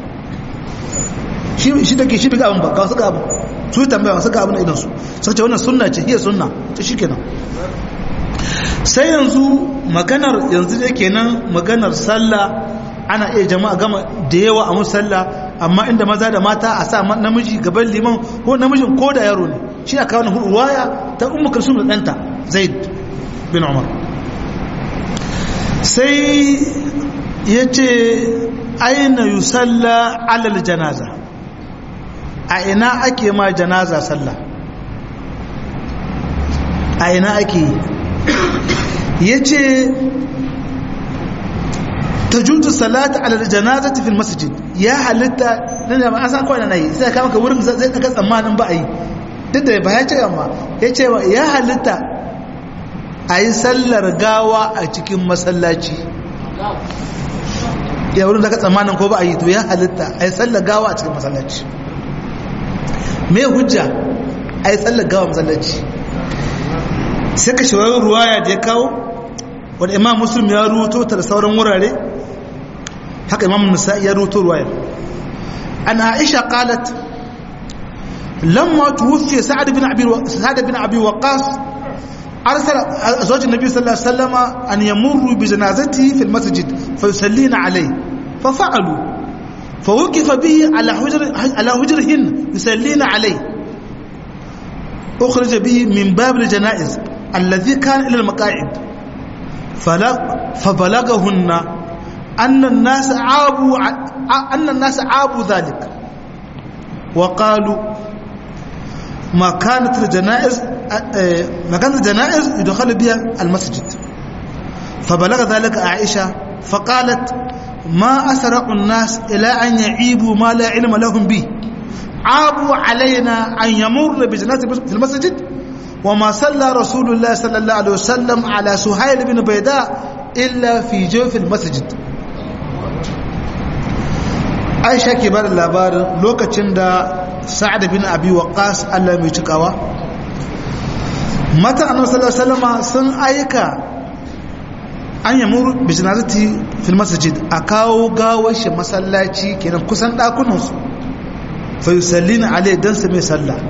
shi shi take shi biga abin ba ga wasu ga abin su tambaya wasu ga abin idan su sai ce wannan sunna ce hiya sunna to shikenan sai yanzu maganar yanzu da kenan maganar sallah ana iya jama'a gama da yawa a musalla amma inda maza da mata a sa namiji gaban liman ko namijin ko da yaro ne shi aka wani ruwaya ta ummu kulsum da danta zaid bin umar sai yace aina yusalla alal janaza a ina ake ma janaza sallah a ina ake yace tajuzu salatu ala janazati fil masjid ya halitta nan da an san kawai nan yi sai ka maka wurin zai daga tsammanin ba a yi duk da ba ya ce amma ya ce ya halitta a yi sallar gawa a cikin masallaci ya wurin daga tsammanin ko ba a yi to ya halitta a yi sallar gawa a cikin masallaci me hujja a yi sallar gawa masallaci sai ka shawarar ruwaya da ya kawo wanda imam muslim ya ruto ta da sauran wurare haka imam nisa'i ya ruto ruwaya an aisha qalat lamma tuwfi sa'ad bin abi sa'ad bin abi waqas arsala azwaj an-nabi sallallahu alaihi wasallam an yamurru bi janazatihi fi al-masjid fayusallina alayhi fafa'alu فوقف به على حجر على حجرهن يسلين عليه أخرج به من باب الجنائز الذي كان إلى المقاعد فبلغهن أن الناس عابوا أن الناس عابوا ذلك وقالوا ما كانت الجنائز ما كانت الجنائز يدخل بها المسجد فبلغ ذلك عائشة فقالت ما أسرع الناس إلى أن يعيبوا ما لا علم لهم به عابوا علينا أن يمر بجنازة في المسجد وما صلى رسول الله صلى الله عليه وسلم على سهيل بن بيداء إلا في جوف المسجد aisha ke bada labarin lokacin da sa'ad bin abi waqas Allah mai cikawa mata annabi sallallahu alaihi wasallam sun aika an yamur bi janazati fil masjid a kawo gawar shi masallaci kenan kusan dakunan su fa yusallina alai dan su mai sallah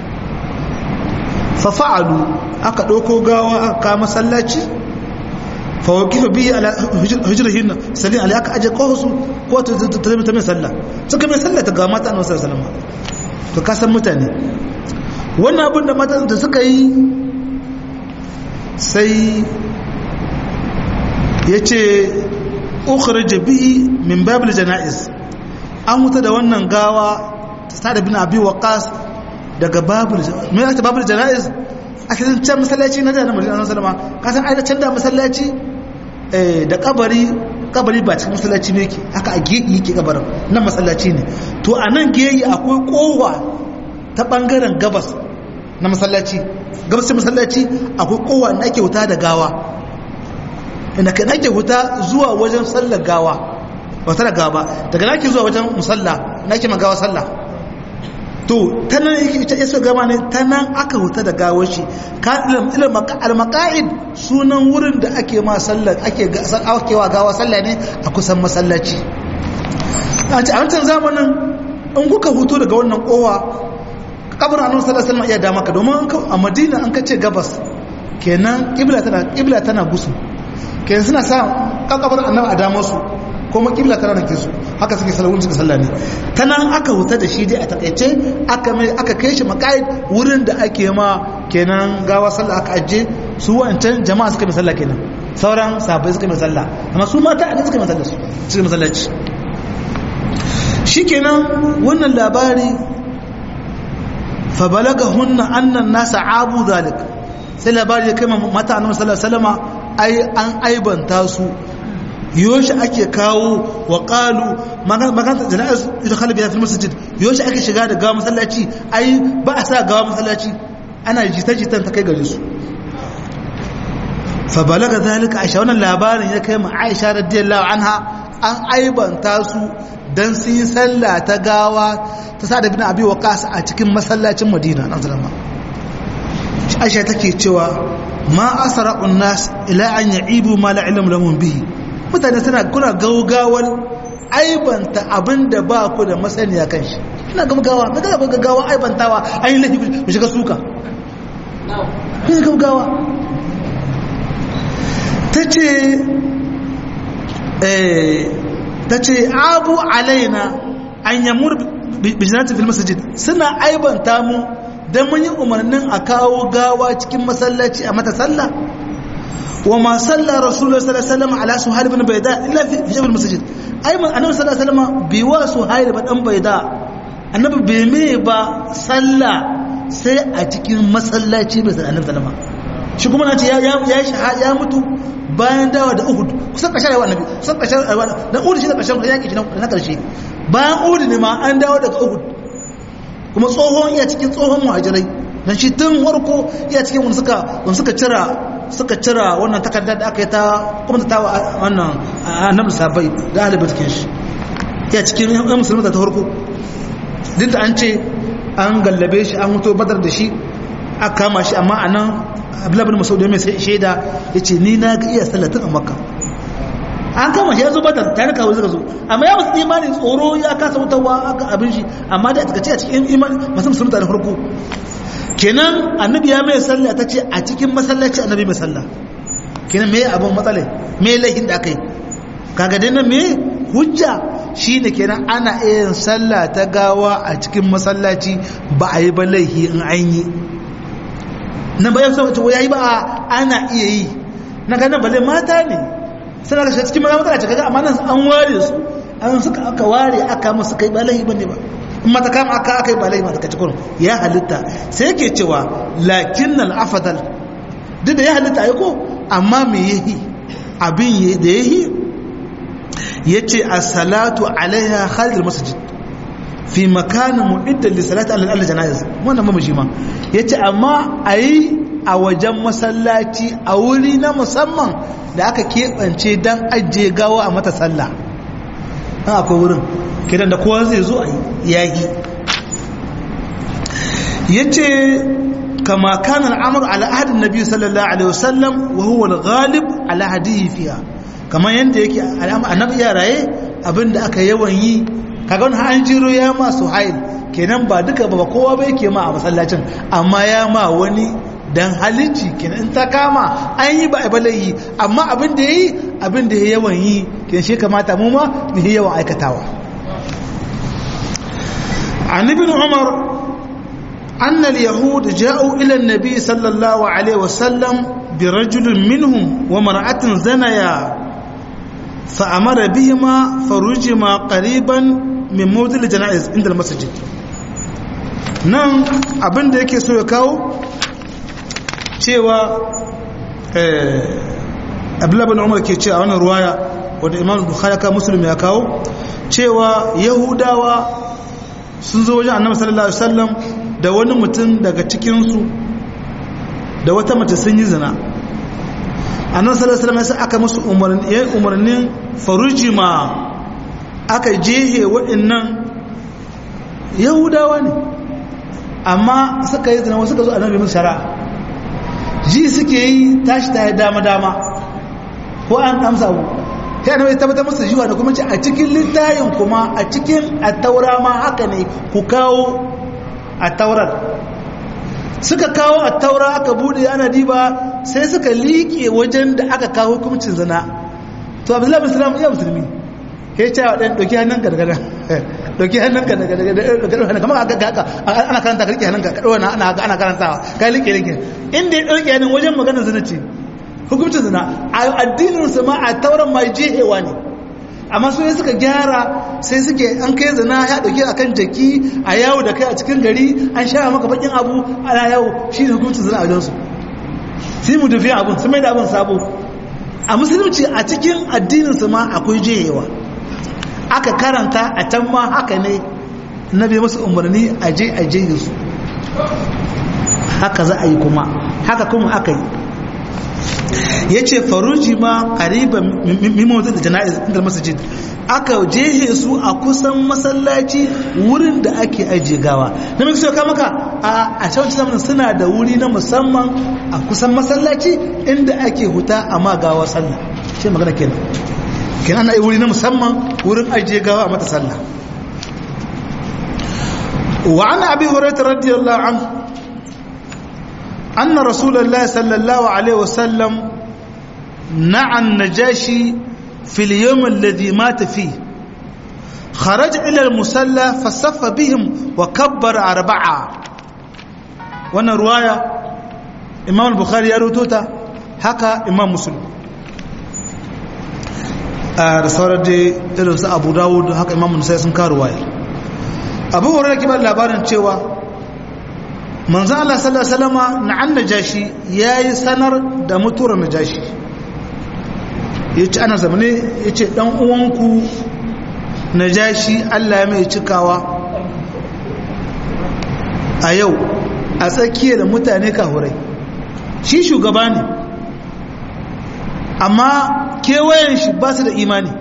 fa fa'alu aka dauko gawa aka masallaci fa waqifa bihi ala hujrihin sallin alai aka aje kohusu ko ta ta mai sallah suka mai sallah ta ga mata annabi sallallahu alaihi wasallam to ka san mutane wannan abin da matan da suka yi sai ya ce ukhrij bihi min babil janaiz an wuta da wannan gawa ta da bin abi waqas daga babul me ake babul janaiz a cikin can masallaci na da na Madina sallama ka san ai da can da masallaci eh da kabari kabari ba cikin masallaci ne yake aka a geyi yake kabarin nan masallaci ne to a nan geyi akwai kowa ta bangaren gabas na masallaci gabas masallaci akwai kowa da ake wuta da gawa inda kai nake huta zuwa wajen sallar gawa ba ta da gawa daga nake zuwa wajen musalla nake magawa sallah to ta nan yake ita yaso gama ne ta nan aka huta da gawar shi ka ilm al-maqa'id sunan wurin da ake ma sallar ake akewa gawa sallah ne a kusan masallaci a ci a wancan zamanin in kuka huto daga wannan kowa kabarin annabi sallallahu alaihi wasallam iya da maka domin a madina an kace gabas kenan kibla tana kibla tana gusu kenan suna sa kakabar annabi a damar su kuma kibla tana da su haka suke salawun suka sallah ne ta nan aka huta da shi dai a takaice aka mai aka kai shi makaid wurin da ake ma kenan gawa sallah aka aje su wancan jama'a suka mai sallah kenan sauran sahabbai suka mai sallah amma su mata a suka mai sallah su suka mai sallaci shikenan wannan labari fa balagahunna anna an-nasa abu zalik sai labari ya kai mata annabi sallallahu alaihi wasallama ai an aibanta su yoshi ake kawo wa qalu magana jana'is ita khalibi fi masjid yoshi ake shiga da gawa masallaci ai ba a sa gawa masallaci ana jita jitan ta kai gare su fa balaga zalika aisha wannan labarin ya kai ma aisha radiyallahu anha an aibanta su dan sun yi sallah ta gawa ta sa da bin abi waqas a cikin masallacin madina nan zalama aisha take cewa ma asra'un nas ila an ya'ibu ma la ilm lahum bihi mutane suna kuna gaugawar aibanta abinda ba ku da masaniya kan shi ina gaugawa na ga gaugawa aibantawa an yi laifi ku shiga suka ina gaugawa tace eh tace abu alaina an yamur bijinati fil masjid suna aibanta mu dan mun yi umarnin a kawo gawa cikin masallaci a mata sallah wa ma salla rasulullah sallallahu alaihi wasallam ala suhail ibn bayda illa fi jabal masjid ai man annabi sallallahu alaihi wasallam bi wa suhail ibn dan bayda annabi bai me ba sallah sai a cikin masallaci bai sallallahu alaihi wasallam shi kuma nace ya ya ya mutu bayan dawa da uhud kusan kashe rayuwa annabi kusan kashe rayuwa da uhud shi da kashe yaki shi na karshe bayan uhud ne ma an dawo daga uhud kuma tsohon iya cikin tsohon muhajirai dan shi tun warko iya cikin wani suka wani suka cira suka cira wannan takardar da aka yi ta kuma ta wannan annabi sabai da ahli batkin shi iya cikin yan musulmi ta farko duk da an ce an gallabe shi an mutu badar da shi aka kama shi amma anan abdullahi bin mas'ud mai shaida yace ni na ga iya sallatin a makka an kama shi ya zo badar tare kawo suka zo amma ya musu imanin tsoro ya kasa wutarwa aka abin shi amma da aka ce a cikin imani masu musulunta da farko kenan annabi ya mai sallah ta ce a cikin masallaci annabi mai sallah kenan me abin matsalai me laifin da aka yi kaga dai nan me hujja shine kenan ana iya yin sallah ta gawa a cikin masallaci ba a yi ba laifi in an yi nan bayan sa wace yayi ba ana iya yi na ga nan balle mata ne suna ga cikin maza matsala ce kaga amma nan an ware su an suka aka ware aka musu kai ba laifi bane ba in mata kama aka aka yi ba laifi mata kaci kurum ya halitta sai yake cewa lakin al afdal duk da ya halitta ai ko amma me yahi abin da yahi yace as-salatu alaiha kharij al-masjid fi makanin mu'iddan li salati ala al-janaiz wannan ba shi ma yace amma ayi a wajen masallaci a wuri na musamman da aka keɓance don ajiye gawa a mata sallah an akwai wurin kidan da kowa zai zo a yagi yace kama kana al'amru ala ahadin nabi sallallahu alaihi wasallam wa huwa al-ghalib ala hadihi fiha kamar yadda yake annabi ya raye abinda aka yawan yi kaga wani an jiro ya ma suhail kenan ba duka ba kowa ba yake ma a masallacin amma ya ma wani dan halicci kenan in ta kama an yi ba a balayi amma abin da ya yi abin da ya yawan yi kenan shi kamata mu ma mu yi yawan aikatawa an ibn umar أن اليهود جاءوا إلى النبي صلى الله عليه وسلم برجل منهم ومرأة زنيا فأمر بهما فرجما قريبا من موضع الجنائز عند المسجد nan abin da yake so ya kawo cewa abdullabin umar ke ce a wannan ruwaya wadda imam bukhari ka musulmi ya kawo cewa yahudawa sun zo wajen annabi sallallahu alaihi wasallam da wani mutum daga cikinsu da wata mace sun yi zina annan salasalama sai aka musu umarnin farujima aka jehe waɗannan yahudawa ne amma suka yi zina wasu suka zo annabi musu shara ji suke yi tashi ta yi dama-dama ko an amsa abu ta yana tabbatar musu jiwa da kuma ce a cikin littayin kuma a cikin a taura ma haka ne ku kawo a taurar suka kawo a taura aka bude ana diba sai suka liƙe wajen da aka kawo hukuncin zina to abdullahi bin salam iya musulmi ya ce wa ɗan ɗauki hannun ka daga ɗauki hannun ka daga daga kamar aka haka ana karanta ka riƙe hannun ka kaɗo ana ana karantawa ka liƙe liƙe inda ya ɗauki hannun wajen maganar zina ce hukuncin zina a addinin su ma a tauran ma jehewa ne amma su ne suka gyara sai suke an kai zina ya dauke a kan jaki a yawo da kai a cikin gari an sha maka bakin abu ana yawo shi ne hukuncin zina a wajensu sai mu dufi abun sun mai da abun sabo a musulunci a cikin addininsu ma akwai jeyewa aka karanta a can ma haka ne na bai masu umarni a je a je su haka za a yi kuma haka kuma aka yi ya ce faruji ma ƙariban mimozin da jana'iz inda masajid aka jehe su a kusan masallaci wurin da ake ajiye gawa na mai kusa maka a a can zamanin suna da wuri na musamman a kusan masallaci inda ake huta a ma gawa sallah shi magana kenan kenan ana yi wuri na musamman wurin ajiye gawa a mata sallah wa ana abi hurairah radiyallahu anhu أن رسول الله صلى الله عليه وسلم نعى النجاشي في اليوم الذي مات فيه خرج إلى المسلى فصف بهم وكبر أربعة وانا رواية إمام البخاري يروتوتا هكا إمام مسلم رسالة دي إلوس أبو داود هكا إمام النسائي سنكا رواية أبو هريرة كبار labarin cewa manzo Allah sallallahu alaihi wasallama na an najashi yayi sanar da mutuwar najashi yace ana zamane yace dan uwanku najashi Allah ya mai cikawa a yau a tsakiyar mutane kahurai shi shugaba ne amma kewayen shi ba su da imani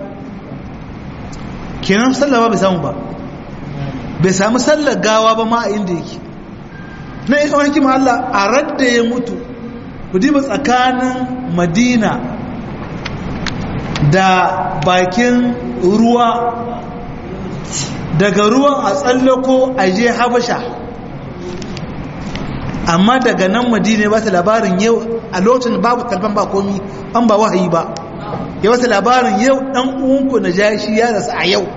kenan sallah ba bai samu ba bai samu sallar gawa ba ma a inda yake na yi tsawon hikima Allah a radda ya mutu ku diba tsakanin madina da bakin ruwa daga ruwan a tsallako a je habasha amma daga nan madina ba ta labarin yau a lokacin babu talban ba komi an ba wahayi ba ya wata labarin yau dan uwanku na jashi ya rasu a yau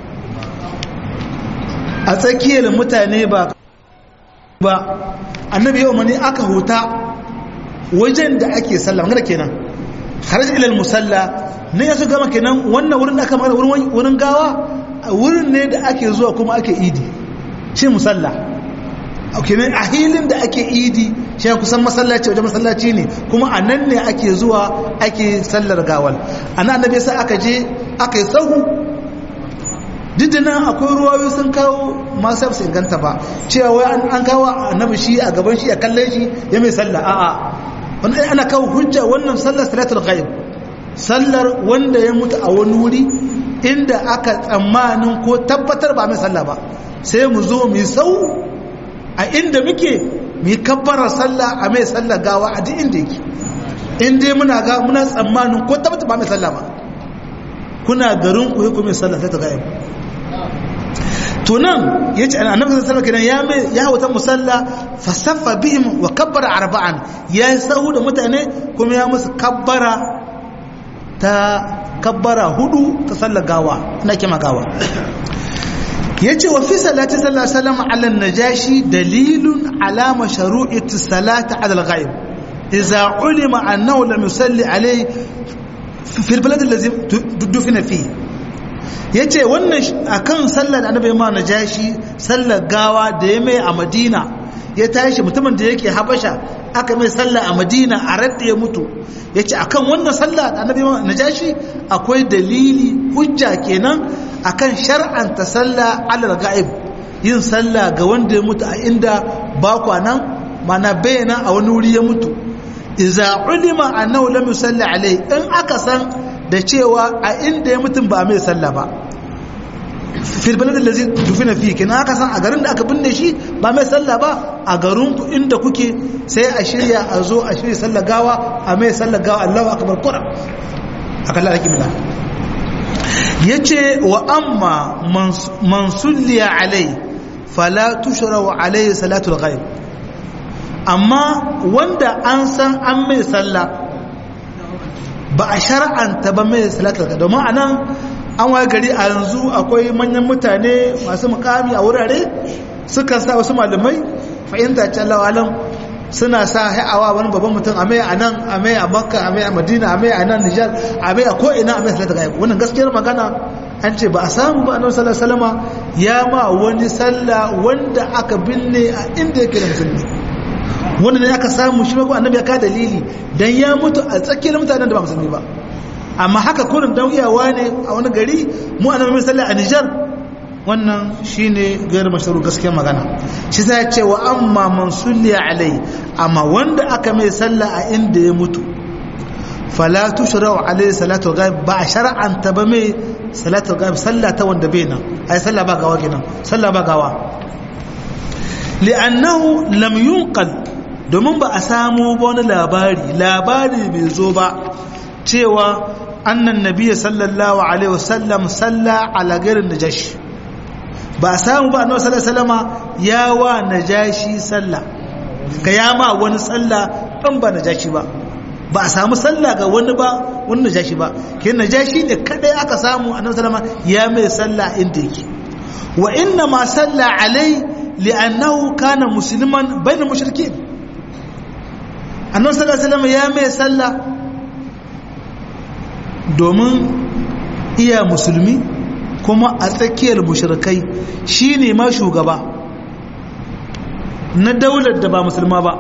a tsakiyar mutane ba ba annabi yau mani aka huta wajen da ake sallah magana kenan haraj ilal musalla ne ya su gama kenan wannan wurin da aka magana wurin gawa wurin ne da ake zuwa kuma ake idi shi musalla kenan a hilin da ake idi shi kusan masallaci wajen masallaci ne kuma a nan ne ake zuwa ake sallar gawal ana annabi sai aka je aka yi sahu diddina akwai ruwayoyi sun kawo masu su inganta ba cewa wai an kawo annabi shi a gaban shi a kallon shi ya mai sallah a'a wanda ana kawo hujja wannan sallar salatul ghaib sallar wanda ya mutu a wani wuri inda aka tsammanin ko tabbatar ba mai sallah ba sai mu zo mu sau a inda muke mu kabbarar sallah a mai sallah gawa a duk inda yake in dai muna ga muna tsammanin ko tabbata ba mai sallah ba kuna garin ku ku mai sallah sai ta ga to nan yace annabi sallallahu alaihi wasallam ya mai ya wata musalla fa saffa bihim wa kabbara arba'an ya sahu da mutane kuma ya musu kabbara ta kabbara hudu ta sallar gawa ina kima gawa yace wa fi salati sallallahu alaihi wasallam ala najashi dalilun ala mashru'ati salati ala al-ghaib idza ulima annahu lam yusalli alayhi fi al-balad alladhi dufina fihi yace wannan akan sallar da annabi ma najashi sallar gawa da ya mai a Madina ya tashi mutumin da yake Habasha aka mai sallah a Madina a radda ya mutu yace akan wannan sallah da annabi ma najashi akwai dalili hujja kenan akan shar'anta sallah alal ga'ib yin sallah ga wanda ya mutu a inda ba kwanan mana bayyana a wani wuri ya mutu iza ulima annahu lam yusalli alai in aka san da cewa a inda ya mutum ba mai sallah ba fil balad allazi dufina fi kina aka san a garin da aka binne shi ba mai sallah ba a garin ku inda kuke sai a shirya a zo a shirya sallah gawa a mai sallah gawa Allahu akbar qura akalla ake bila yace wa amma man sulliya alai fala tushra alai salatul ghaib amma wanda an san an mai sallah ba a shar'anta ba mai salatul ghaib domin anan an waye gari a yanzu akwai manyan mutane masu mukami a wurare suka sa wasu malamai fahimta ce Allah alam suna sa hai'awa wani babban mutum a mai a nan a mai a makka a mai a madina a mai a nan nijar a mai a ko'ina a mai salata ga wannan gaskiyar magana an ce ba a samu ba annabi sallallahu alaihi wasallam ya ma wani sallah wanda aka binne a inda yake da musulmi wanda ne aka samu shi ko annabi ya ka dalili dan ya mutu a tsakiyar mutanen da ba musulmi ba amma haka kurin dan iyawa ne a wani gari mu annabi mai sallah a Nijar wannan shine gairu mashru gaskiyar magana shi sai ya ce wa amma man sulli alai amma wanda aka mai sallah a inda ya mutu fala tushra'u alai salatu ghaib ba shar'an ta ba mai salatu ghaib sallah ta wanda bai nan ai sallah ba gawa kenan sallah ba gawa li'annahu lam yunqal domin ba a samu wani labari labari bai zo ba cewa annan nabiya sallallahu alaihi wasallam salla ala gairin najashi ba a samu ba annabi sallallahu alaihi wasallama ya wa najashi salla ka ya ma wani salla dan ba najashi ba ba a samu salla ga wani ba wani najashi ba ke najashi ne kadai aka samu annabi sallama ya mai salla inda yake wa inna ma salla alai li'annahu kana musliman bayna mushrikin annabi sallallahu alaihi wasallama ya mai salla domin iya musulmi kuma a tsakiyar mushrikai shine ma shugaba na daular da ba musulma ba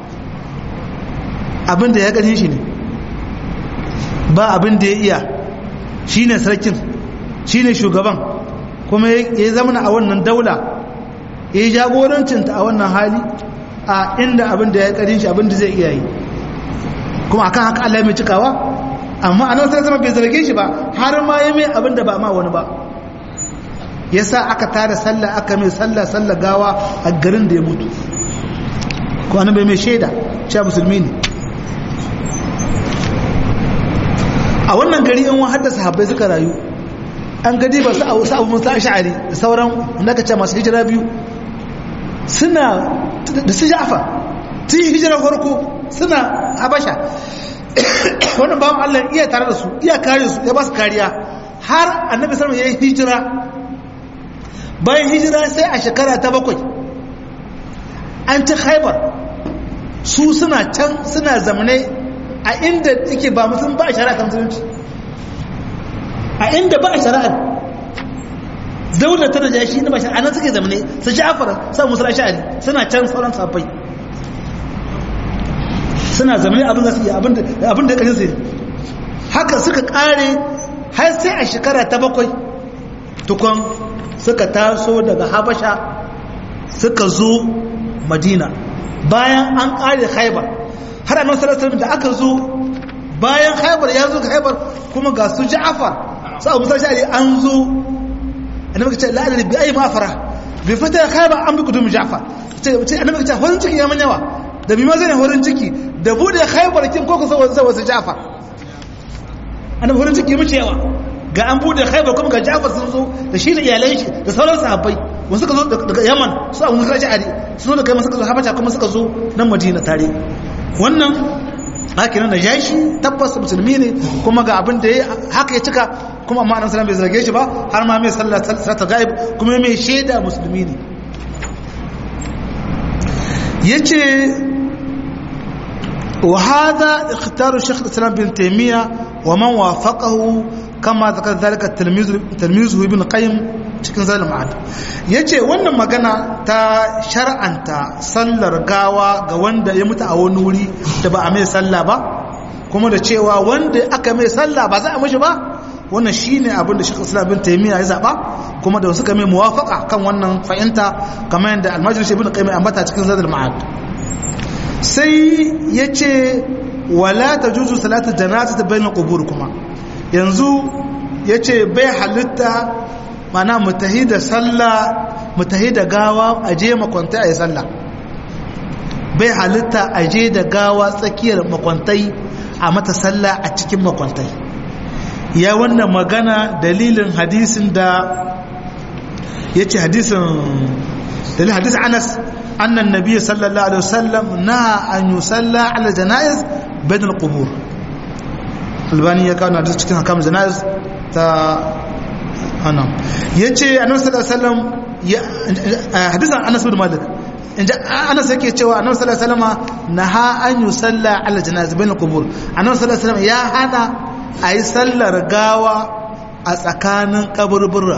abinda ya ƙarfi shi ne ba abinda ya iya shine sarkin shine shugaban kuma ya zamana a wannan daula ya yi jagorancinta a wannan hali a inda abinda ya ƙarfi shi abinda zai iya yi kuma akan haka Allah mai cikawa amma a nan sai zama bai zarge shi ba har ma ya mai abin da ba ma wani ba ya sa aka tada sallah aka mai sallah sallah gawa a garin da ya mutu ko an bai mai shaida cewa musulmi ne a wannan gari in wahar da sahabbai suka rayu an gadi ba su abu musa ash'ari da sauran naka ce masu hijira biyu suna da su ja'fa tun hijira farko suna habasha wannan bawan Allah iya tare da su iya kare su ya ba su kariya har annabi sallallahu ya yi hijira bayan hijira sai a shekara ta bakwai an ci haibar su suna can suna zamane a inda yake ba musulun ba a shari'a ta musulunci a inda ba a shari'a daular ta da shi na ba shari'a nan suke zamane su ja'afar sa musulun sha'ari suna can sauran safai suna zama abin da su yi abin da ƙarin sai haka suka ƙare har sai a shekara ta bakwai tukon suka taso daga habasha suka zo madina bayan an ƙare haibar har annan salatar da aka zo bayan haibar ya zo haibar kuma ga su ja'afar su abu sa sha'ari an zo annabi ka ce la'adar bi ayi mafara bai fita haibar an bi kudu ja'afar annabi ka ce wani cikin yaman yawa da bi ma zai horin ciki da bude khaybar kin ko kusa wasu jafar annabi horin ciki mu cewa ga an bude khaybar kuma ga jafar sun zo da shi da iyalan shi da sauran sahabbai wasu suka zo daga yaman su abu musa ja'ari su zo da kai suka zo habasha kuma suka zo nan madina tare wannan haka nan da jashi tabbas musulmi ne kuma ga abin da ya haka ya cika kuma amma annabi sallallahu bai zarge shi ba har ma mai sallah salata gaib kuma mai shaida musulmi ne yace wa hada ikhtaru shaykh al-islam bin taymiya wa man wafaqahu kama zakar zalika talmizu ibn qayyim cikin zalim ma'ad yace wannan magana ta shar'anta sallar gawa ga wanda ya mutu a wani wuri da ba a mai sallah ba kuma da cewa wanda aka mai sallah ba za a mishi ba wannan shine abin da Sheikh Islam bin Taymiyyah ya zaba kuma da suka mai muwafaqa kan wannan fahimta kamar yadda Al-Majlis ibn Qayyim ambata cikin Zadul Ma'ad sai yace wala tajuzu salatu janazati bainal qubur kuma yanzu yace bai halitta mana mutahi da sallah mutahi da gawa aje makwantai ayi sallah bai halitta aje da gawa tsakiyar makwantai a mata sallah a cikin makwantai ya wannan magana dalilin hadisin da ya ce hadisin dalilin hadisin anas annan nabi sallallahu alaihi wasallam na an yi salla ala jana'iz bayan al-qubur albani ya kawo hadis cikin hakam jana'iz ta anan ya ce annabi sallallahu alaihi wasallam hadisin anas bin malik inda anas yake cewa annabi sallallahu alaihi wasallam naha an yi salla ala jana'iz bayan al-qubur annabi sallallahu alaihi wasallam ya hana a yi sallar gawa a tsakanin kaburbura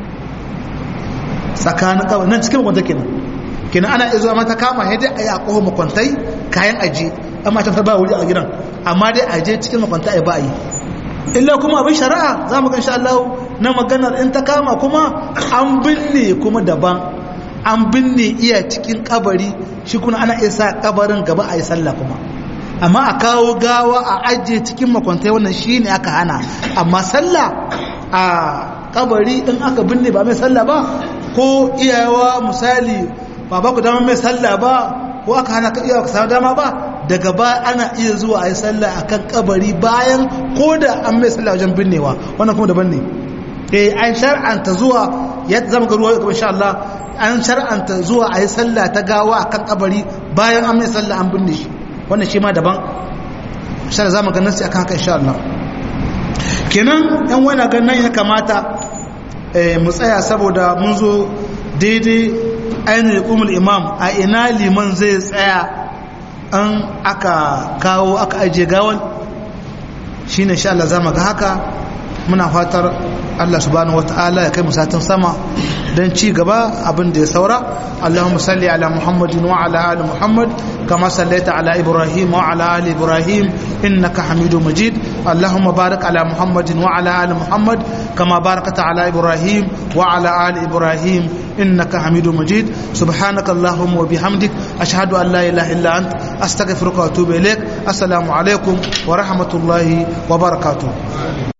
tsakanin kaburbura nan cikin makwanta kenan kenan ana izuwa mata kama yadda a yi a kohon makwantai kayan aji amma ta ba wuri a gidan amma dai aje cikin makwanta a ba a yi illa kuma abin shari'a za mu gan sha Allah na maganar in ta kama kuma an binne kuma daban an binne iya cikin kabari shi kuna ana isa kabarin gaba a yi sallah kuma amma a kawo gawa a ajiye cikin makwantai wannan shi ne aka hana amma sallah a kabari in aka binne ba mai sallah ba ko iyawa misali ba ba ku dama mai sallah ba ko aka hana ka iyawa ka samu dama ba daga ba ana iya zuwa a yi sallah a kan kabari bayan ko da an mai sallah wajen binnewa wannan kuma daban ne eh an shar'anta zuwa ya zama ga ruwa kuma insha Allah an shar'anta zuwa a yi sallah ta gawa a kan kabari bayan an mai sallah an binne shi wannan shi ma daban shara za mu ganin sai akan haka insha Allah kenan yan wani ganin ya kamata mu tsaya saboda mun zo daidai ainihin kumul imam a ina liman zai tsaya an aka kawo aka ajiye gawan shi ne insha Allah za mu ga haka muna fatar Allah subhanahu wata'ala ya kai mu satin sama don ci gaba abin da ya saura Allahumma salli ala Muhammadin wa ala ali Muhammad kama sallaita ala Ibrahim wa ala ali Ibrahim innaka Hamidum Majid Allahumma barik ala Muhammadin wa ala ali Muhammad kama barakta ala Ibrahim wa ala ali Ibrahim innaka Hamidum Majid subhanaka Allahumma wa bihamdik ashhadu an la ilaha illa ant astaghfiruka wa atubu ilaik assalamu alaikum wa rahmatullahi wa barakatuh